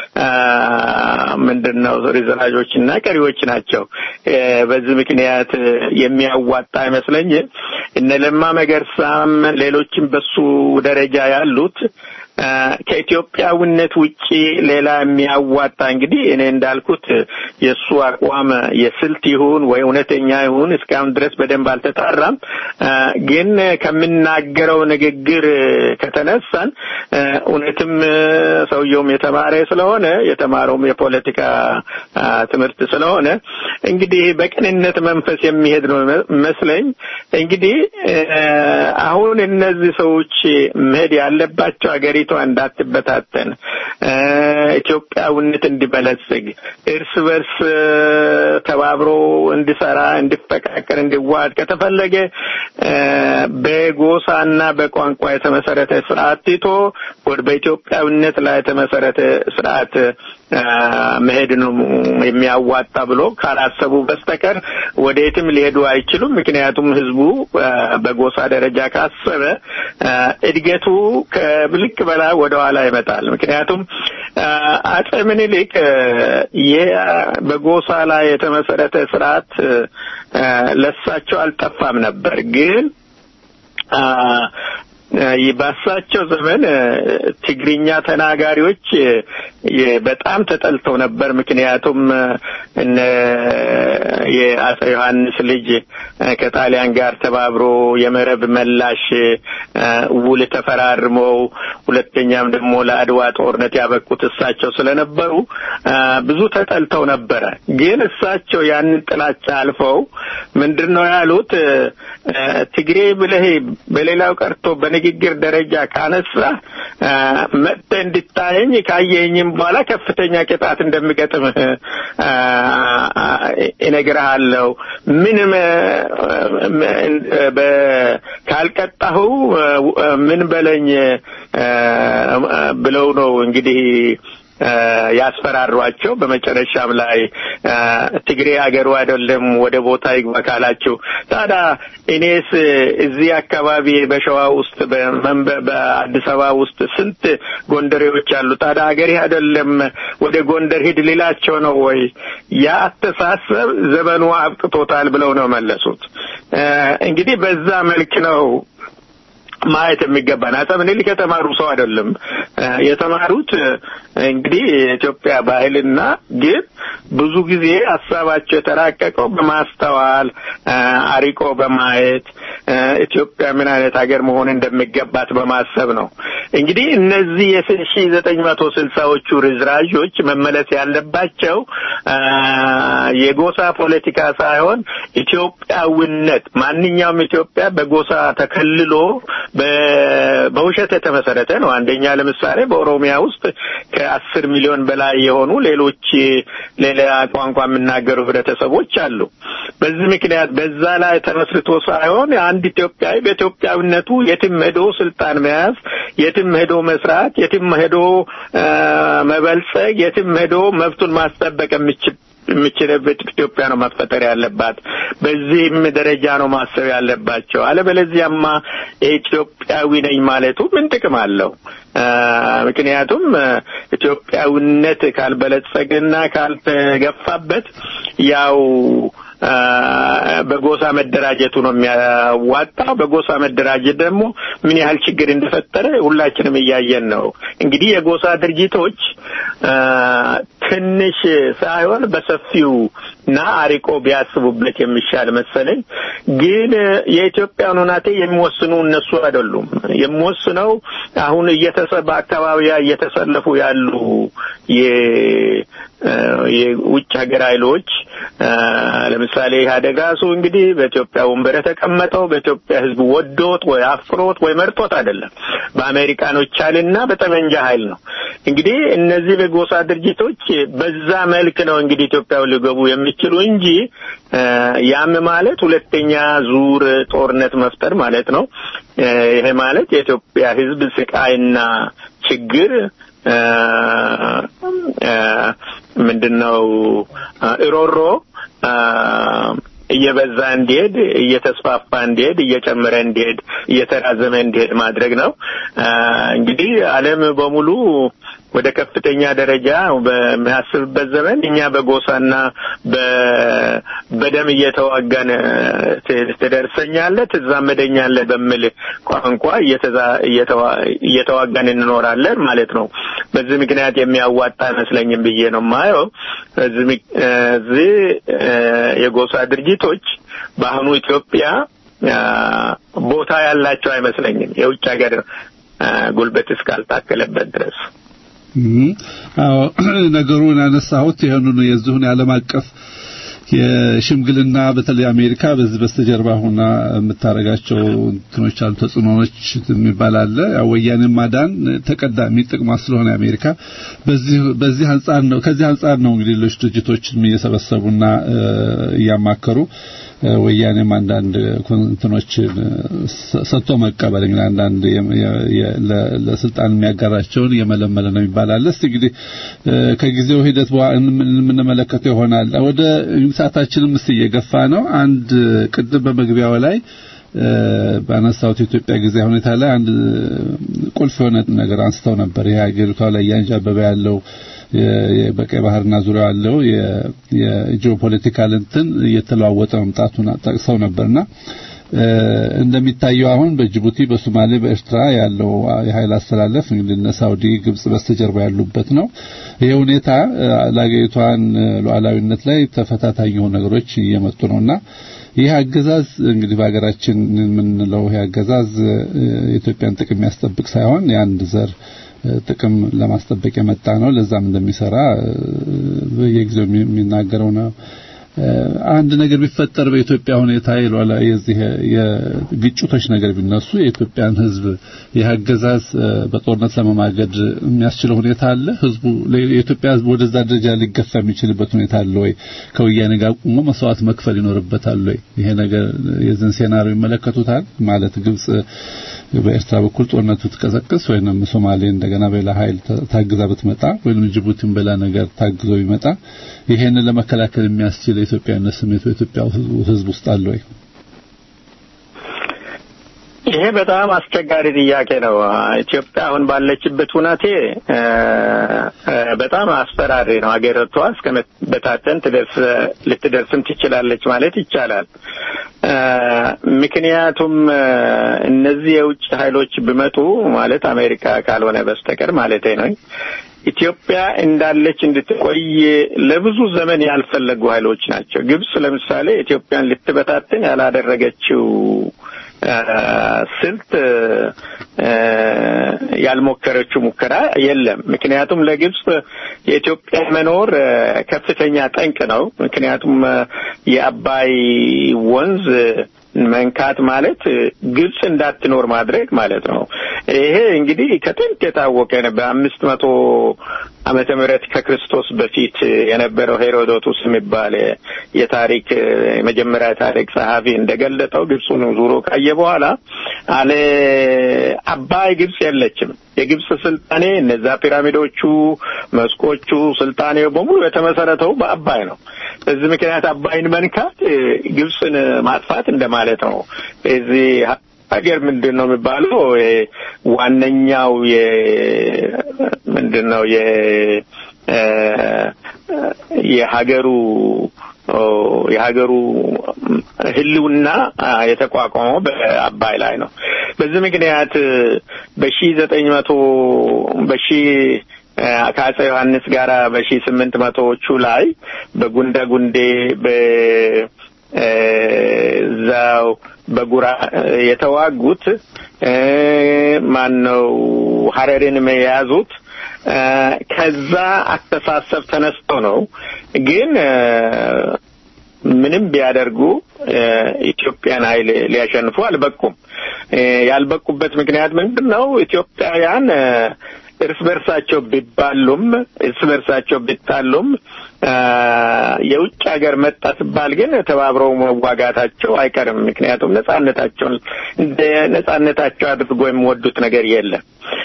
ምንድን ነው ርዝራዦችና ቀሪዎች ናቸው። በዚህ ምክንያት የሚያዋጣ አይመስለኝም። እነ ለማ መገርሳም ሌሎችም በሱ ደረጃ ያሉት ከኢትዮጵያዊነት ውጪ ሌላ የሚያዋጣ እንግዲህ እኔ እንዳልኩት የእሱ አቋም የስልት ይሁን ወይ እውነተኛ ይሁን እስካሁን ድረስ በደንብ አልተጣራም። ግን ከምናገረው ንግግር ከተነሳን እውነትም ሰውየውም የተማረ ስለሆነ የተማረውም የፖለቲካ ትምህርት ስለሆነ እንግዲህ በቅንነት መንፈስ የሚሄድ ነው መስለኝ። እንግዲህ አሁን እነዚህ ሰዎች መሄድ ያለባቸው ሀገሪቷ እንዳትበታተን ኢትዮጵያዊነት እንዲበለጽግ እርስ በርስ ተባብሮ እንዲሰራ፣ እንዲፈቃቀር፣ እንዲዋሃድ ከተፈለገ በጎሳና በቋንቋ የተመሰረተ ስርዓት ትቶ ወደ በኢትዮጵያዊነት ላይ የተመሰረተ ስርዓት መሄድ ነው የሚያዋጣ ብሎ ካላሰቡ በስተቀር ወደየትም ሊሄዱ አይችሉም። ምክንያቱም ህዝቡ በጎሳ ደረጃ ካሰበ እድገቱ ከልክ በላይ ወደ ኋላ ይመጣል። ምክንያቱም አጼ ምኒልክ ይህ በጎሳ ላይ የተመሰረተ ስርዓት ለሳቸው አልጠፋም ነበር ግን ባሳቸው ዘመን ትግርኛ ተናጋሪዎች በጣም ተጠልተው ነበር። ምክንያቱም እነ የአጼ ዮሐንስ ልጅ ከጣሊያን ጋር ተባብሮ የመረብ መላሽ ውል ተፈራርመው ሁለተኛም ደግሞ ለአድዋ ጦርነት ያበቁት እሳቸው ስለነበሩ ብዙ ተጠልተው ነበረ። ግን እሳቸው ያንን ጥላቻ አልፈው ምንድን ነው ያሉት? ትግሬ ብለህ በሌላው ቀርቶ በንግግር ደረጃ ካነሳ መጥተህ እንድታየኝ ካየኝም በኋላ ከፍተኛ ቅጣት እንደሚገጥምህ እነግርሃለሁ። ምንም ካልቀጣሁ ምን በለኝ ብለው ነው እንግዲህ ያስፈራሯቸው። በመጨረሻም ላይ ትግሬ ሀገሩ አይደለም ወደ ቦታ ይግባ ካላችሁ፣ ታዲያ እኔስ እዚህ አካባቢ በሸዋ ውስጥ በአዲስ አበባ ውስጥ ስንት ጎንደሬዎች አሉ። ታዲያ ሀገሬ አይደለም ወደ ጎንደር ሂድ ሊላቸው ነው ወይ? ያ አስተሳሰብ ዘመኑ አብቅቶታል ብለው ነው መለሱት። እንግዲህ በዛ መልክ ነው ማየት የሚገባን አጼ ምኒልክ የተማሩ ሰው አይደለም። የተማሩት እንግዲህ የኢትዮጵያ ባህልና ግን ብዙ ጊዜ ሀሳባቸው የተራቀቀው በማስተዋል አሪቆ በማየት ኢትዮጵያ ምን አይነት ሀገር መሆን እንደሚገባት በማሰብ ነው። እንግዲህ እነዚህ የሺ ዘጠኝ መቶ ስልሳዎቹ ርዝራዦች መመለስ ያለባቸው የጎሳ ፖለቲካ ሳይሆን ኢትዮጵያዊነት ማንኛውም ኢትዮጵያ በጎሳ ተከልሎ በውሸት የተመሰረተ ነው። አንደኛ ለምሳሌ በኦሮሚያ ውስጥ ከአስር ሚሊዮን በላይ የሆኑ ሌሎች ሌላ ቋንቋ የሚናገሩ ህብረተሰቦች አሉ። በዚህ ምክንያት በዛ ላይ ተመስርቶ ሳይሆን አንድ ኢትዮጵያዊ በኢትዮጵያዊነቱ የትም ሄዶ ስልጣን መያዝ፣ የትም ሄዶ መስራት፣ የትም ሄዶ መበልጸግ፣ የትም ሄዶ መብቱን ማስጠበቅ የሚችል የምችልበት ኢትዮጵያ ነው መፈጠር ያለባት። በዚህም ደረጃ ነው ማሰብ ያለባቸው። አለበለዚያማ ኢትዮጵያዊ ነኝ ማለቱ ምን ጥቅም አለው? ምክንያቱም ኢትዮጵያዊነት ካልበለጸገና ካልተገፋበት ያው በጎሳ መደራጀቱ ነው የሚያዋጣው። በጎሳ መደራጀት ደግሞ ምን ያህል ችግር እንደፈጠረ ሁላችንም እያየን ነው። እንግዲህ የጎሳ ድርጅቶች ትንሽ ሳይሆን በሰፊው እና አሪቆ ቢያስቡበት የሚሻል መሰለኝ። ግን የኢትዮጵያን ሁናቴ የሚወስኑ እነሱ አይደሉም። የሚወስነው አሁን እየተሰባ አካባቢያ እየተሰለፉ ያሉ የውጭ ሀገር ኃይሎች ለምሳሌ ኢህአዴግ ራሱ እንግዲህ በኢትዮጵያ ወንበር የተቀመጠው በኢትዮጵያ ሕዝብ ወዶት ወይ አፍሮት ወይ መርጦት አይደለም፣ በአሜሪካኖች ኃይልና በጠመንጃ ኃይል ነው። እንግዲህ እነዚህ በጎሳ ድርጅቶች በዛ መልክ ነው እንግዲህ ኢትዮጵያ ሊገቡ የሚችሉ እንጂ ያም ማለት ሁለተኛ ዙር ጦርነት መፍጠር ማለት ነው። ይሄ ማለት የኢትዮጵያ ሕዝብ ስቃይና ችግር ምንድነው እሮሮ እየበዛ እንዲሄድ እየተስፋፋ እንዲሄድ እየጨመረ እንዲሄድ እየተራዘመ እንዲሄድ ማድረግ ነው። እንግዲህ ዓለም በሙሉ ወደ ከፍተኛ ደረጃ በሚያስብበት ዘመን እኛ በጎሳና በደም እየተዋጋን ትደርሰኛለህ፣ ትዛመደኛለህ በሚል ቋንቋ እየተዋጋን እንኖራለን ማለት ነው። በዚህ ምክንያት የሚያዋጣ አይመስለኝም ብዬ ነው የማየው። እዚህ የጎሳ ድርጅቶች በአሁኑ ኢትዮጵያ ቦታ ያላቸው አይመስለኝም የውጭ ሀገር ጉልበት እስካልታከለበት ድረስ። አዎ ነገሩን ያነሳሁት ይህንኑ የዚሁን የዓለም አቀፍ የሽምግልና በተለይ አሜሪካ በዚህ በስተጀርባ ሆና የምታረጋቸው እንትኖች አሉ፣ ተጽዕኖዎች የሚባል አለ። ያው ወያኔን ማዳን ተቀዳሚ ጥቅሟ ስለሆነ አሜሪካ በዚህ በዚህ አንጻር ነው ከዚህ አንጻር ነው እንግዲህ ሌሎች ድርጅቶችን እየሰበሰቡና እያማከሩ ወያኔም አንዳንድ እንትኖችን ሰጥቶ መቀበል እንግዲህ አንዳንድ ለስልጣን የሚያጋራቸውን እየመለመለ ነው ይባላል። እስቲ እንግዲህ ከጊዜው ሂደት የምንመለከተው ይሆናል። ወደ ሰዓታችንም እስቲ እየገፋ ነው። አንድ ቅድም በመግቢያው ላይ ባነሳሁት የኢትዮጵያ ጊዜ ሁኔታ ላይ አንድ ቁልፍ የሆነ ነገር አንስተው ነበር። ይሄ ሀገሪቷ ላይ እያንዣበበ ያለው በቀይ ባህርና ዙሪያ ያለው የጂኦፖለቲካል እንትን እየተለዋወጠ መምጣቱን ጠቅሰው ነበርና እንደሚታየው አሁን በጅቡቲ፣ በሶማሌ፣ በኤርትራ ያለው የኃይል አስተላለፍ እንግዲህ እነ ሳውዲ፣ ግብጽ በስተጀርባ ያሉበት ነው። ይሄ ሁኔታ ለሀገሪቷን ሉዓላዊነት ላይ ተፈታታኝ የሆኑ ነገሮች እየመጡ ነውና ይህ አገዛዝ እንግዲህ በሀገራችን የምንለው ይህ አገዛዝ የኢትዮጵያን ጥቅም የሚያስጠብቅ ሳይሆን የአንድ ዘር ጥቅም ለማስጠበቅ የመጣ ነው። ለዛም እንደሚሰራ በየጊዜው የሚናገረው ነው። አንድ ነገር ቢፈጠር በኢትዮጵያ ሁኔታ ይሏላ የዚህ የግጭቶች ነገር ቢነሱ የኢትዮጵያን ሕዝብ የአገዛዝ በጦርነት ለመማገድ የሚያስችለው ሁኔታ አለ። ሕዝቡ የኢትዮጵያ ሕዝብ ወደዛ ደረጃ ሊገፋ የሚችልበት ሁኔታ አለ ወይ? ከወያኔ ጋር ቆሞ መስዋዕት መክፈል ይኖርበታል ወይ? ይሄ ነገር የዚህን ሴናሪዮ ይመለከቱታል ማለት ግብጽ በኤርትራ በኩል ጦርነቱ ትቀሰቅስ ወይንም ሶማሌ እንደገና በሌላ ኃይል ታግዛ ብትመጣ ወይንም ጅቡቲን በሌላ ነገር ታግዞ ቢመጣ ይሄንን ለመከላከል የሚያስችል የኢትዮጵያዊነት ስሜት በኢትዮጵያ ሕዝብ ውስጥ አለ ወይ? ይሄ በጣም አስቸጋሪ ጥያቄ ነው። ኢትዮጵያ አሁን ባለችበት ሁናቴ በጣም አስፈራሪ ነው። ሀገሪቷ እስከ መበታተን ትደርስ ልትደርስም ትችላለች ማለት ይቻላል። ምክንያቱም እነዚህ የውጭ ኃይሎች ቢመጡ ማለት አሜሪካ ካልሆነ በስተቀር ማለት ነው ኢትዮጵያ እንዳለች እንድትቆይ ለብዙ ዘመን ያልፈለጉ ኃይሎች ናቸው። ግብጽ ለምሳሌ ኢትዮጵያን ልትበታትን ያላደረገችው ስልት ያልሞከረችው ሙከራ የለም። ምክንያቱም ለግብጽ የኢትዮጵያ መኖር ከፍተኛ ጠንቅ ነው። ምክንያቱም የአባይ ወንዝ መንካት ማለት ግብጽ እንዳትኖር ማድረግ ማለት ነው። ይሄ እንግዲህ ከጥንት የታወቀ ነው። በአምስት መቶ ዓመተ ምህረት ከክርስቶስ በፊት የነበረው ሄሮዶቱስ የሚባል የታሪክ የመጀመሪያ ታሪክ ጸሐፊ እንደገለጠው ግብፁን ዙሮ ካየ በኋላ አለ አባይ ግብጽ የለችም። የግብጽ ስልጣኔ እነዛ ፒራሚዶቹ፣ መስኮቹ፣ ስልጣኔው በሙሉ የተመሰረተው በአባይ ነው። በዚህ ምክንያት አባይን መንካት ግብጽን ማጥፋት እንደማለት ነው። እዚህ ሀገር ምንድን ነው የሚባለው? ዋነኛው የ ምንድን ነው የ የሀገሩ የሀገሩ ሕልውና የተቋቋመው በአባይ ላይ ነው። በዚህ ምክንያት በሺ ዘጠኝ መቶ በሺ ከአፄ ዮሐንስ ጋር በሺ ስምንት መቶዎቹ ላይ በጉንደ ጉንዴ በዛው በጉራ የተዋጉት ማን ነው ሀረርን የያዙት ከዛ አስተሳሰብ ተነስቶ ነው። ግን ምንም ቢያደርጉ ኢትዮጵያን ኃይል ሊያሸንፉ አልበቁም። ያልበቁበት ምክንያት ምንድን ነው? ኢትዮጵያውያን እርስ በርሳቸው ቢባሉም እርስ በርሳቸው ቢጣሉም የውጭ ሀገር መጣ ሲባል ግን ተባብረው መዋጋታቸው አይቀርም። ምክንያቱም ነጻነታቸውን እንደ ነጻነታቸው አድርጎ የሚወዱት ነገር የለም።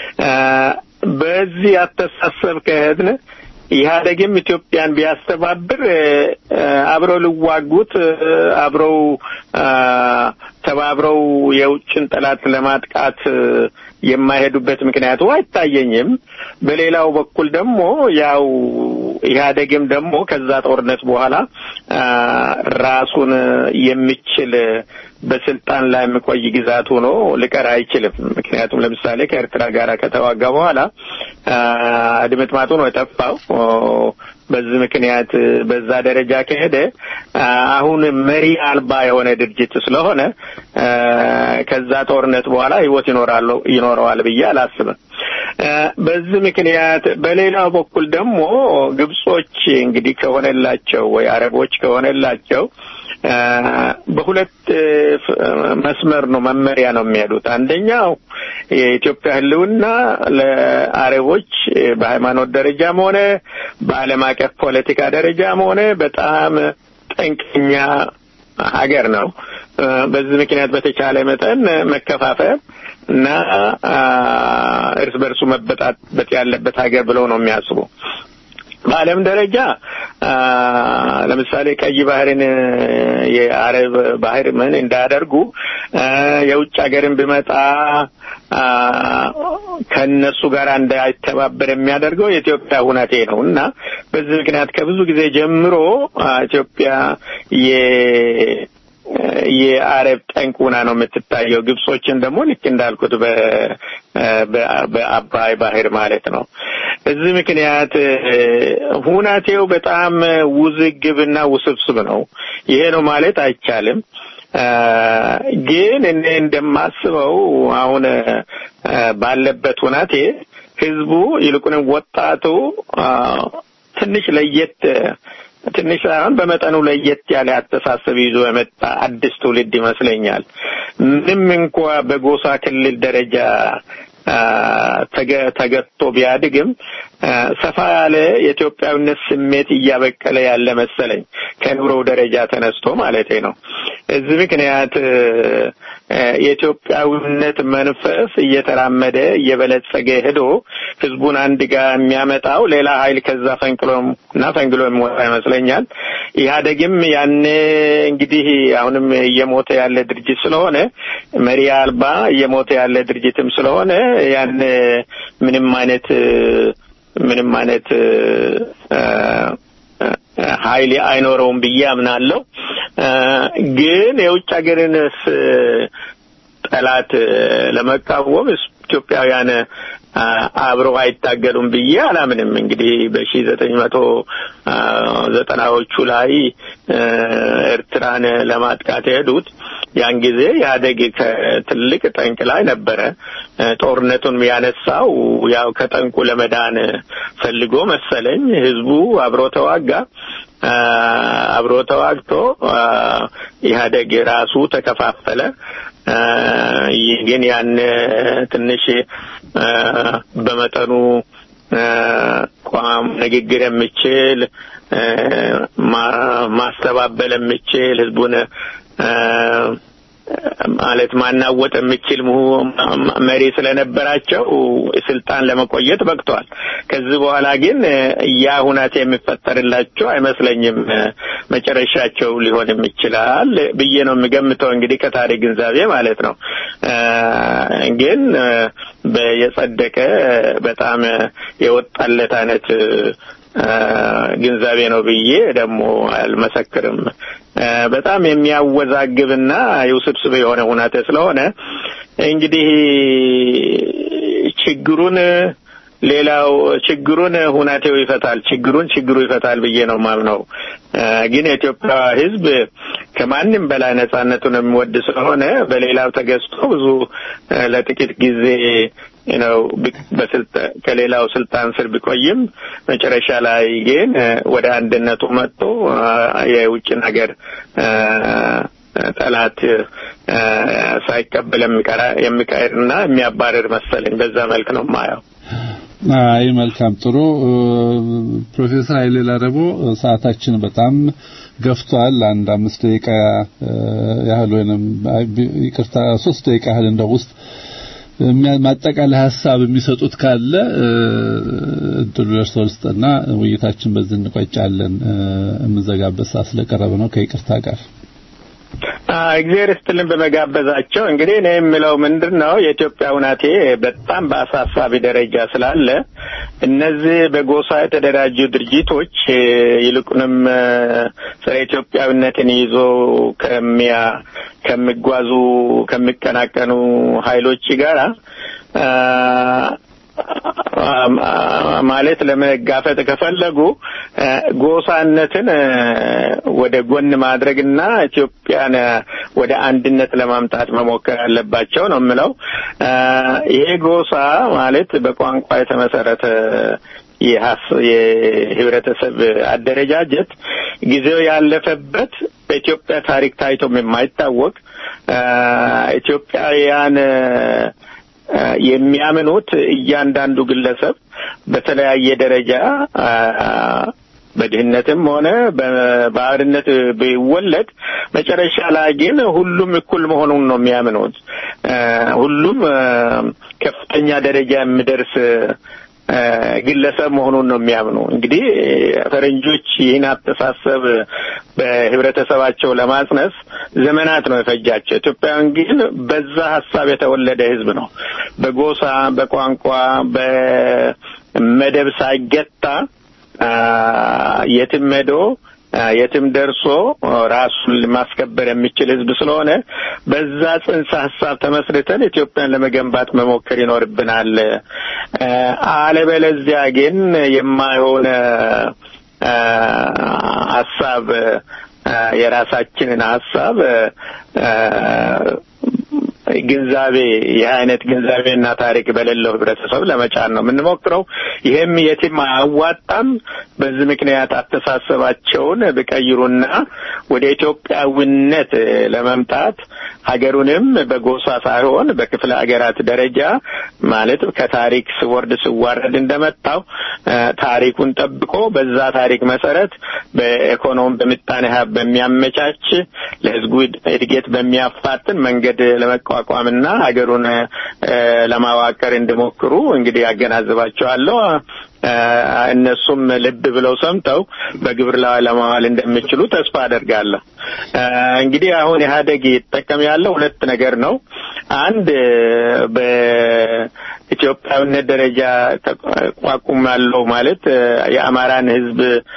በዚህ አስተሳሰብ ከሄድን ኢህአዴግም ኢትዮጵያን ቢያስተባብር አብረው ሊዋጉት አብረው ተባብረው የውጭን ጠላት ለማጥቃት የማይሄዱበት ምክንያቱ አይታየኝም። በሌላው በኩል ደግሞ ያው ኢህአዴግም ደግሞ ከዛ ጦርነት በኋላ ራሱን የሚችል በስልጣን ላይ የሚቆይ ግዛት ሆኖ ሊቀር አይችልም። ምክንያቱም ለምሳሌ ከኤርትራ ጋር ከተዋጋ በኋላ ድምጥማጡ ነው የጠፋው። በዚህ ምክንያት በዛ ደረጃ ከሄደ አሁን መሪ አልባ የሆነ ድርጅት ስለሆነ ከዛ ጦርነት በኋላ ህይወት ይኖራል ይኖረዋል ብዬ አላስብም። በዚህ ምክንያት በሌላው በኩል ደግሞ ግብጾች እንግዲህ ከሆነላቸው ወይ አረቦች ከሆነላቸው በሁለት መስመር ነው መመሪያ ነው የሚሄዱት። አንደኛው የኢትዮጵያ ሕልውና ለአረቦች በሃይማኖት ደረጃም ሆነ በዓለም አቀፍ ፖለቲካ ደረጃም ሆነ በጣም ጠንቀኛ ሀገር ነው። በዚህ ምክንያት በተቻለ መጠን መከፋፈል እና እርስ በርሱ መበጣበጥ ያለበት ሀገር ብለው ነው የሚያስቡ። በዓለም ደረጃ ለምሳሌ ቀይ ባህርን የአረብ ባህር ምን እንዳያደርጉ የውጭ ሀገርን ቢመጣ ከነሱ ጋር እንዳይተባበር የሚያደርገው የኢትዮጵያ ሁናቴ ነው እና በዚህ ምክንያት ከብዙ ጊዜ ጀምሮ ኢትዮጵያ የ የአረብ ጠንቅ ሆና ነው የምትታየው። ግብጾችን ደግሞ ልክ እንዳልኩት በአባይ ባህር ማለት ነው። እዚህ ምክንያት ሁናቴው በጣም ውዝግብና ውስብስብ ነው። ይሄ ነው ማለት አይቻልም። ግን እኔ እንደማስበው አሁን ባለበት ሁናቴ ህዝቡ ይልቁንም ወጣቱ ትንሽ ለየት ትንሽ ሳይሆን በመጠኑ ለየት ያለ አስተሳሰብ ይዞ የመጣ አዲስ ትውልድ ይመስለኛል። ምንም እንኳ በጎሳ ክልል ደረጃ ተገጥቶ ቢያድግም ሰፋ ያለ የኢትዮጵያዊነት ስሜት እያበቀለ ያለ መሰለኝ ከኑሮው ደረጃ ተነስቶ ማለቴ ነው። እዚህ ምክንያት የኢትዮጵያዊነት መንፈስ እየተራመደ እየበለጸገ ሄዶ ህዝቡን አንድ ጋር የሚያመጣው ሌላ ኃይል ከዛ ፈንቅሎ እና ፈንግሎ የሚወጣ ይመስለኛል። ኢህአዴግም ያኔ እንግዲህ አሁንም እየሞተ ያለ ድርጅት ስለሆነ መሪ አልባ እየሞተ ያለ ድርጅትም ስለሆነ ያን ምንም አይነት ምንም አይነት ኃይል አይኖረውም ብዬ አምናለሁ። ግን የውጭ ሀገርንስ ጠላት ለመቃወም ኢትዮጵያውያን አብረው አይታገሉም ብዬ አላምንም። እንግዲህ በሺ ዘጠኝ መቶ ዘጠናዎቹ ላይ ኤርትራን ለማጥቃት የሄዱት ያን ጊዜ ኢህአዴግ ከትልቅ ጠንቅ ላይ ነበረ። ጦርነቱን ያነሳው ያው ከጠንቁ ለመዳን ፈልጎ መሰለኝ። ህዝቡ አብሮ ተዋጋ። አብሮ ተዋግቶ ኢህአዴግ ራሱ ተከፋፈለ። ግን ያን ትንሽ በመጠኑ ቋም ንግግር የምችል ማስተባበል የምችል ህዝቡን ማለት ማናወጥ የሚችል መሪ ስለነበራቸው ስልጣን ለመቆየት በቅተዋል። ከዚህ በኋላ ግን ያ ሁናቴ የሚፈጠርላቸው አይመስለኝም። መጨረሻቸው ሊሆንም ይችላል ብዬ ነው የሚገምተው። እንግዲህ ከታሪክ ግንዛቤ ማለት ነው። ግን የጸደቀ በጣም የወጣለት አይነት ግንዛቤ ነው ብዬ ደግሞ አልመሰክርም። በጣም የሚያወዛግብና የውስብስብ የሆነ ሁናቴ ስለሆነ እንግዲህ ችግሩን ሌላው ችግሩን ሁናቴው ይፈታል፣ ችግሩን ችግሩ ይፈታል ብዬ ነው ማምነው። ግን የኢትዮጵያ ሕዝብ ከማንም በላይ ነጻነቱን የሚወድ ስለሆነ በሌላው ተገዝቶ ብዙ ለጥቂት ጊዜ ነው ከሌላው ስልጣን ስር ቢቆይም መጨረሻ ላይ ግን ወደ አንድነቱ መጥቶ የውጭን ሀገር ጠላት ሳይቀበል የሚቀርና የሚያባርር መሰለኝ። በዛ መልክ ነው ማየው። አይ መልካም ጥሩ። ፕሮፌሰር ኃይሌ ላረቦ ሰዓታችን በጣም ገፍቷል። አንድ አምስት ደቂቃ ያህል ወይንም ይቅርታ ሶስት ደቂቃ ያህል እንደው ውስጥ ማጠቃለያ ሀሳብ የሚሰጡት ካለ እድሉ ደርሶ ልስጥና ውይይታችን በዚህ እንቋጫለን። የምንዘጋበት ሰዓት ስለቀረበ ነው ከይቅርታ ጋር እግዚአብሔር ይስጥልን በመጋበዛቸው። እንግዲህ እኔ የምለው ምንድን ነው የኢትዮጵያ ሁናቴ በጣም በአሳሳቢ ደረጃ ስላለ እነዚህ በጎሳ የተደራጁ ድርጅቶች ይልቁንም ስለ ኢትዮጵያዊነትን ይዞ ከሚያ ከሚጓዙ ከሚቀናቀኑ ኃይሎች ጋራ ማለት ለመጋፈጥ ከፈለጉ ጎሳነትን ወደ ጎን ማድረግና ኢትዮጵያን ወደ አንድነት ለማምጣት መሞከር አለባቸው ነው የምለው። ይሄ ጎሳ ማለት በቋንቋ የተመሰረተ የህብረተሰብ አደረጃጀት ጊዜው ያለፈበት በኢትዮጵያ ታሪክ ታይቶም የማይታወቅ ኢትዮጵያውያን የሚያምኑት እያንዳንዱ ግለሰብ በተለያየ ደረጃ በድህነትም ሆነ በባህርነት ቢወለድ መጨረሻ ላይ ግን ሁሉም እኩል መሆኑን ነው የሚያምኑት። ሁሉም ከፍተኛ ደረጃ የሚደርስ ግለሰብ መሆኑን ነው የሚያምኑ። እንግዲህ ፈረንጆች ይህን አስተሳሰብ በህብረተሰባቸው ለማጽነስ ዘመናት ነው የፈጃቸው። ኢትዮጵያውያን ግን በዛ ሀሳብ የተወለደ ህዝብ ነው። በጎሳ፣ በቋንቋ፣ በመደብ ሳይገታ የትም ሄዶ የትም ደርሶ ራሱን ማስከበር የሚችል ህዝብ ስለሆነ በዛ ጽንሰ ሀሳብ ተመስርተን ኢትዮጵያን ለመገንባት መሞከር ይኖርብናል። አለበለዚያ ግን የማይሆነ ሀሳብ የራሳችንን ሀሳብ ግንዛቤ ይህ አይነት ግንዛቤና ታሪክ በሌለው ህብረተሰብ ለመጫን ነው የምንሞክረው። ይህም የትም አያዋጣም። በዚህ ምክንያት አስተሳሰባቸውን ቢቀይሩና ወደ ኢትዮጵያዊነት ለመምጣት ሀገሩንም በጎሳ ሳይሆን በክፍለ ሀገራት ደረጃ ማለት ከታሪክ ስወርድ ስዋረድ እንደመጣው ታሪኩን ጠብቆ በዛ ታሪክ መሰረት በኢኮኖሚ በምጣኔ ሀብት በሚያመቻች ለህዝቡ እድገት በሚያፋጥን መንገድ ለመቋቋምና ሀገሩን ለማዋቀር እንዲሞክሩ እንግዲህ ያገናዝባቸዋለሁ። እነሱም ልብ ብለው ሰምተው በግብር ላይ ለማዋል እንደሚችሉ ተስፋ አደርጋለሁ። እንግዲህ አሁን ኢህአዴግ ይጠቀም ያለው ሁለት ነገር ነው። አንድ በኢትዮጵያዊነት ደረጃ ተቋቁም ያለው ማለት የአማራን ህዝብ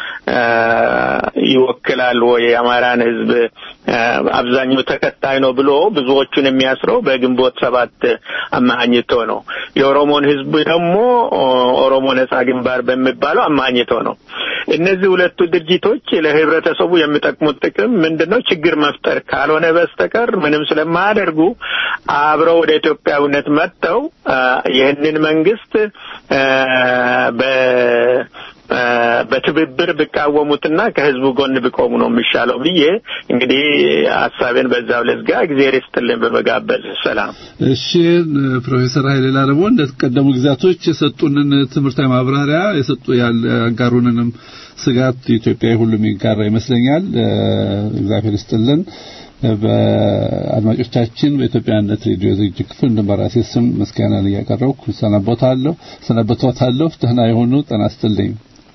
ይወክላል ወይ የአማራን ህዝብ አብዛኛው ተከታይ ነው ብሎ ብዙዎቹን የሚያስረው በግንቦት ሰባት አማኝቶ ነው። የኦሮሞን ህዝብ ደግሞ ኦሮሞ ነጻ ግንባር በሚባለው አማኝቶ ነው። እነዚህ ሁለቱ ድርጅቶች ለህብረተሰቡ የሚጠቅሙት ጥቅም ምንድነው? ችግር መፍጠር ካልሆነ በስተቀር ምንም ስለማያደርጉ አብረው ወደ ኢትዮጵያዊነት መጥተው ይህንን መንግስት በ በትብብር ቢቃወሙትና ከህዝቡ ጎን ቢቆሙ ነው የሚሻለው ብዬ እንግዲህ ሀሳቤን በዛው ለዝጋ እግዚአብሔር ይስጥልን በመጋበዝ ሰላም። እሺ ፕሮፌሰር ኃይሌ ላረቦ እንደተቀደሙ ጊዜያቶች የሰጡንን ትምህርታዊ ማብራሪያ የሰጡ ያጋሩንንም ስጋት ኢትዮጵያ ሁሉም ይጋራ ይመስለኛል። እግዚአብሔር ይስጥልን። በአድማጮቻችን በኢትዮጵያነት ሬዲዮ ዝግጅት ክፍል እንዲሁም በራሴ ስም ምስጋናን እያቀረብኩ ሰናበታለሁ ሰናበታለሁ። ደህና የሆኑ ጤና ይስጥልኝ።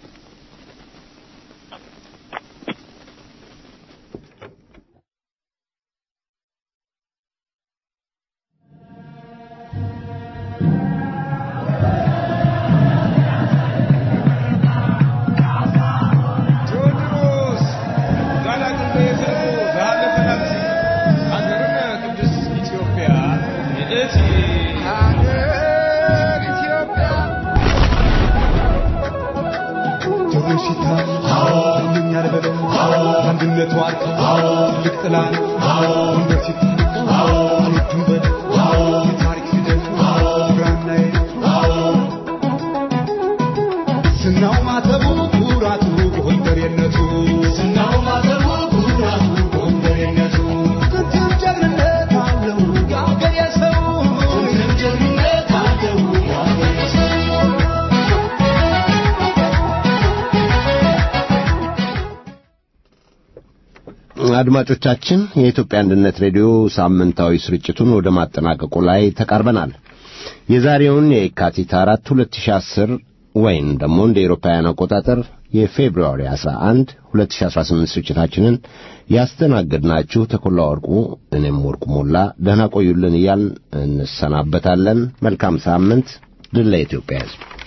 አድማጮቻችን የኢትዮጵያ አንድነት ሬዲዮ ሳምንታዊ ስርጭቱን ወደ ማጠናቀቁ ላይ ተቃርበናል። የዛሬውን የካቲት አራት 2010 ወይም ደግሞ እንደ ኤሮፓውያን አቆጣጠር የፌብሩዋሪ 11 2018 ስርጭታችንን ያስተናገድናችሁ ተኮላ ወርቁ፣ እኔም ወርቁ ሞላ ደህና ቆዩልን እያልን እንሰናበታለን። መልካም ሳምንት። ድል ለኢትዮጵያ ሕዝብ።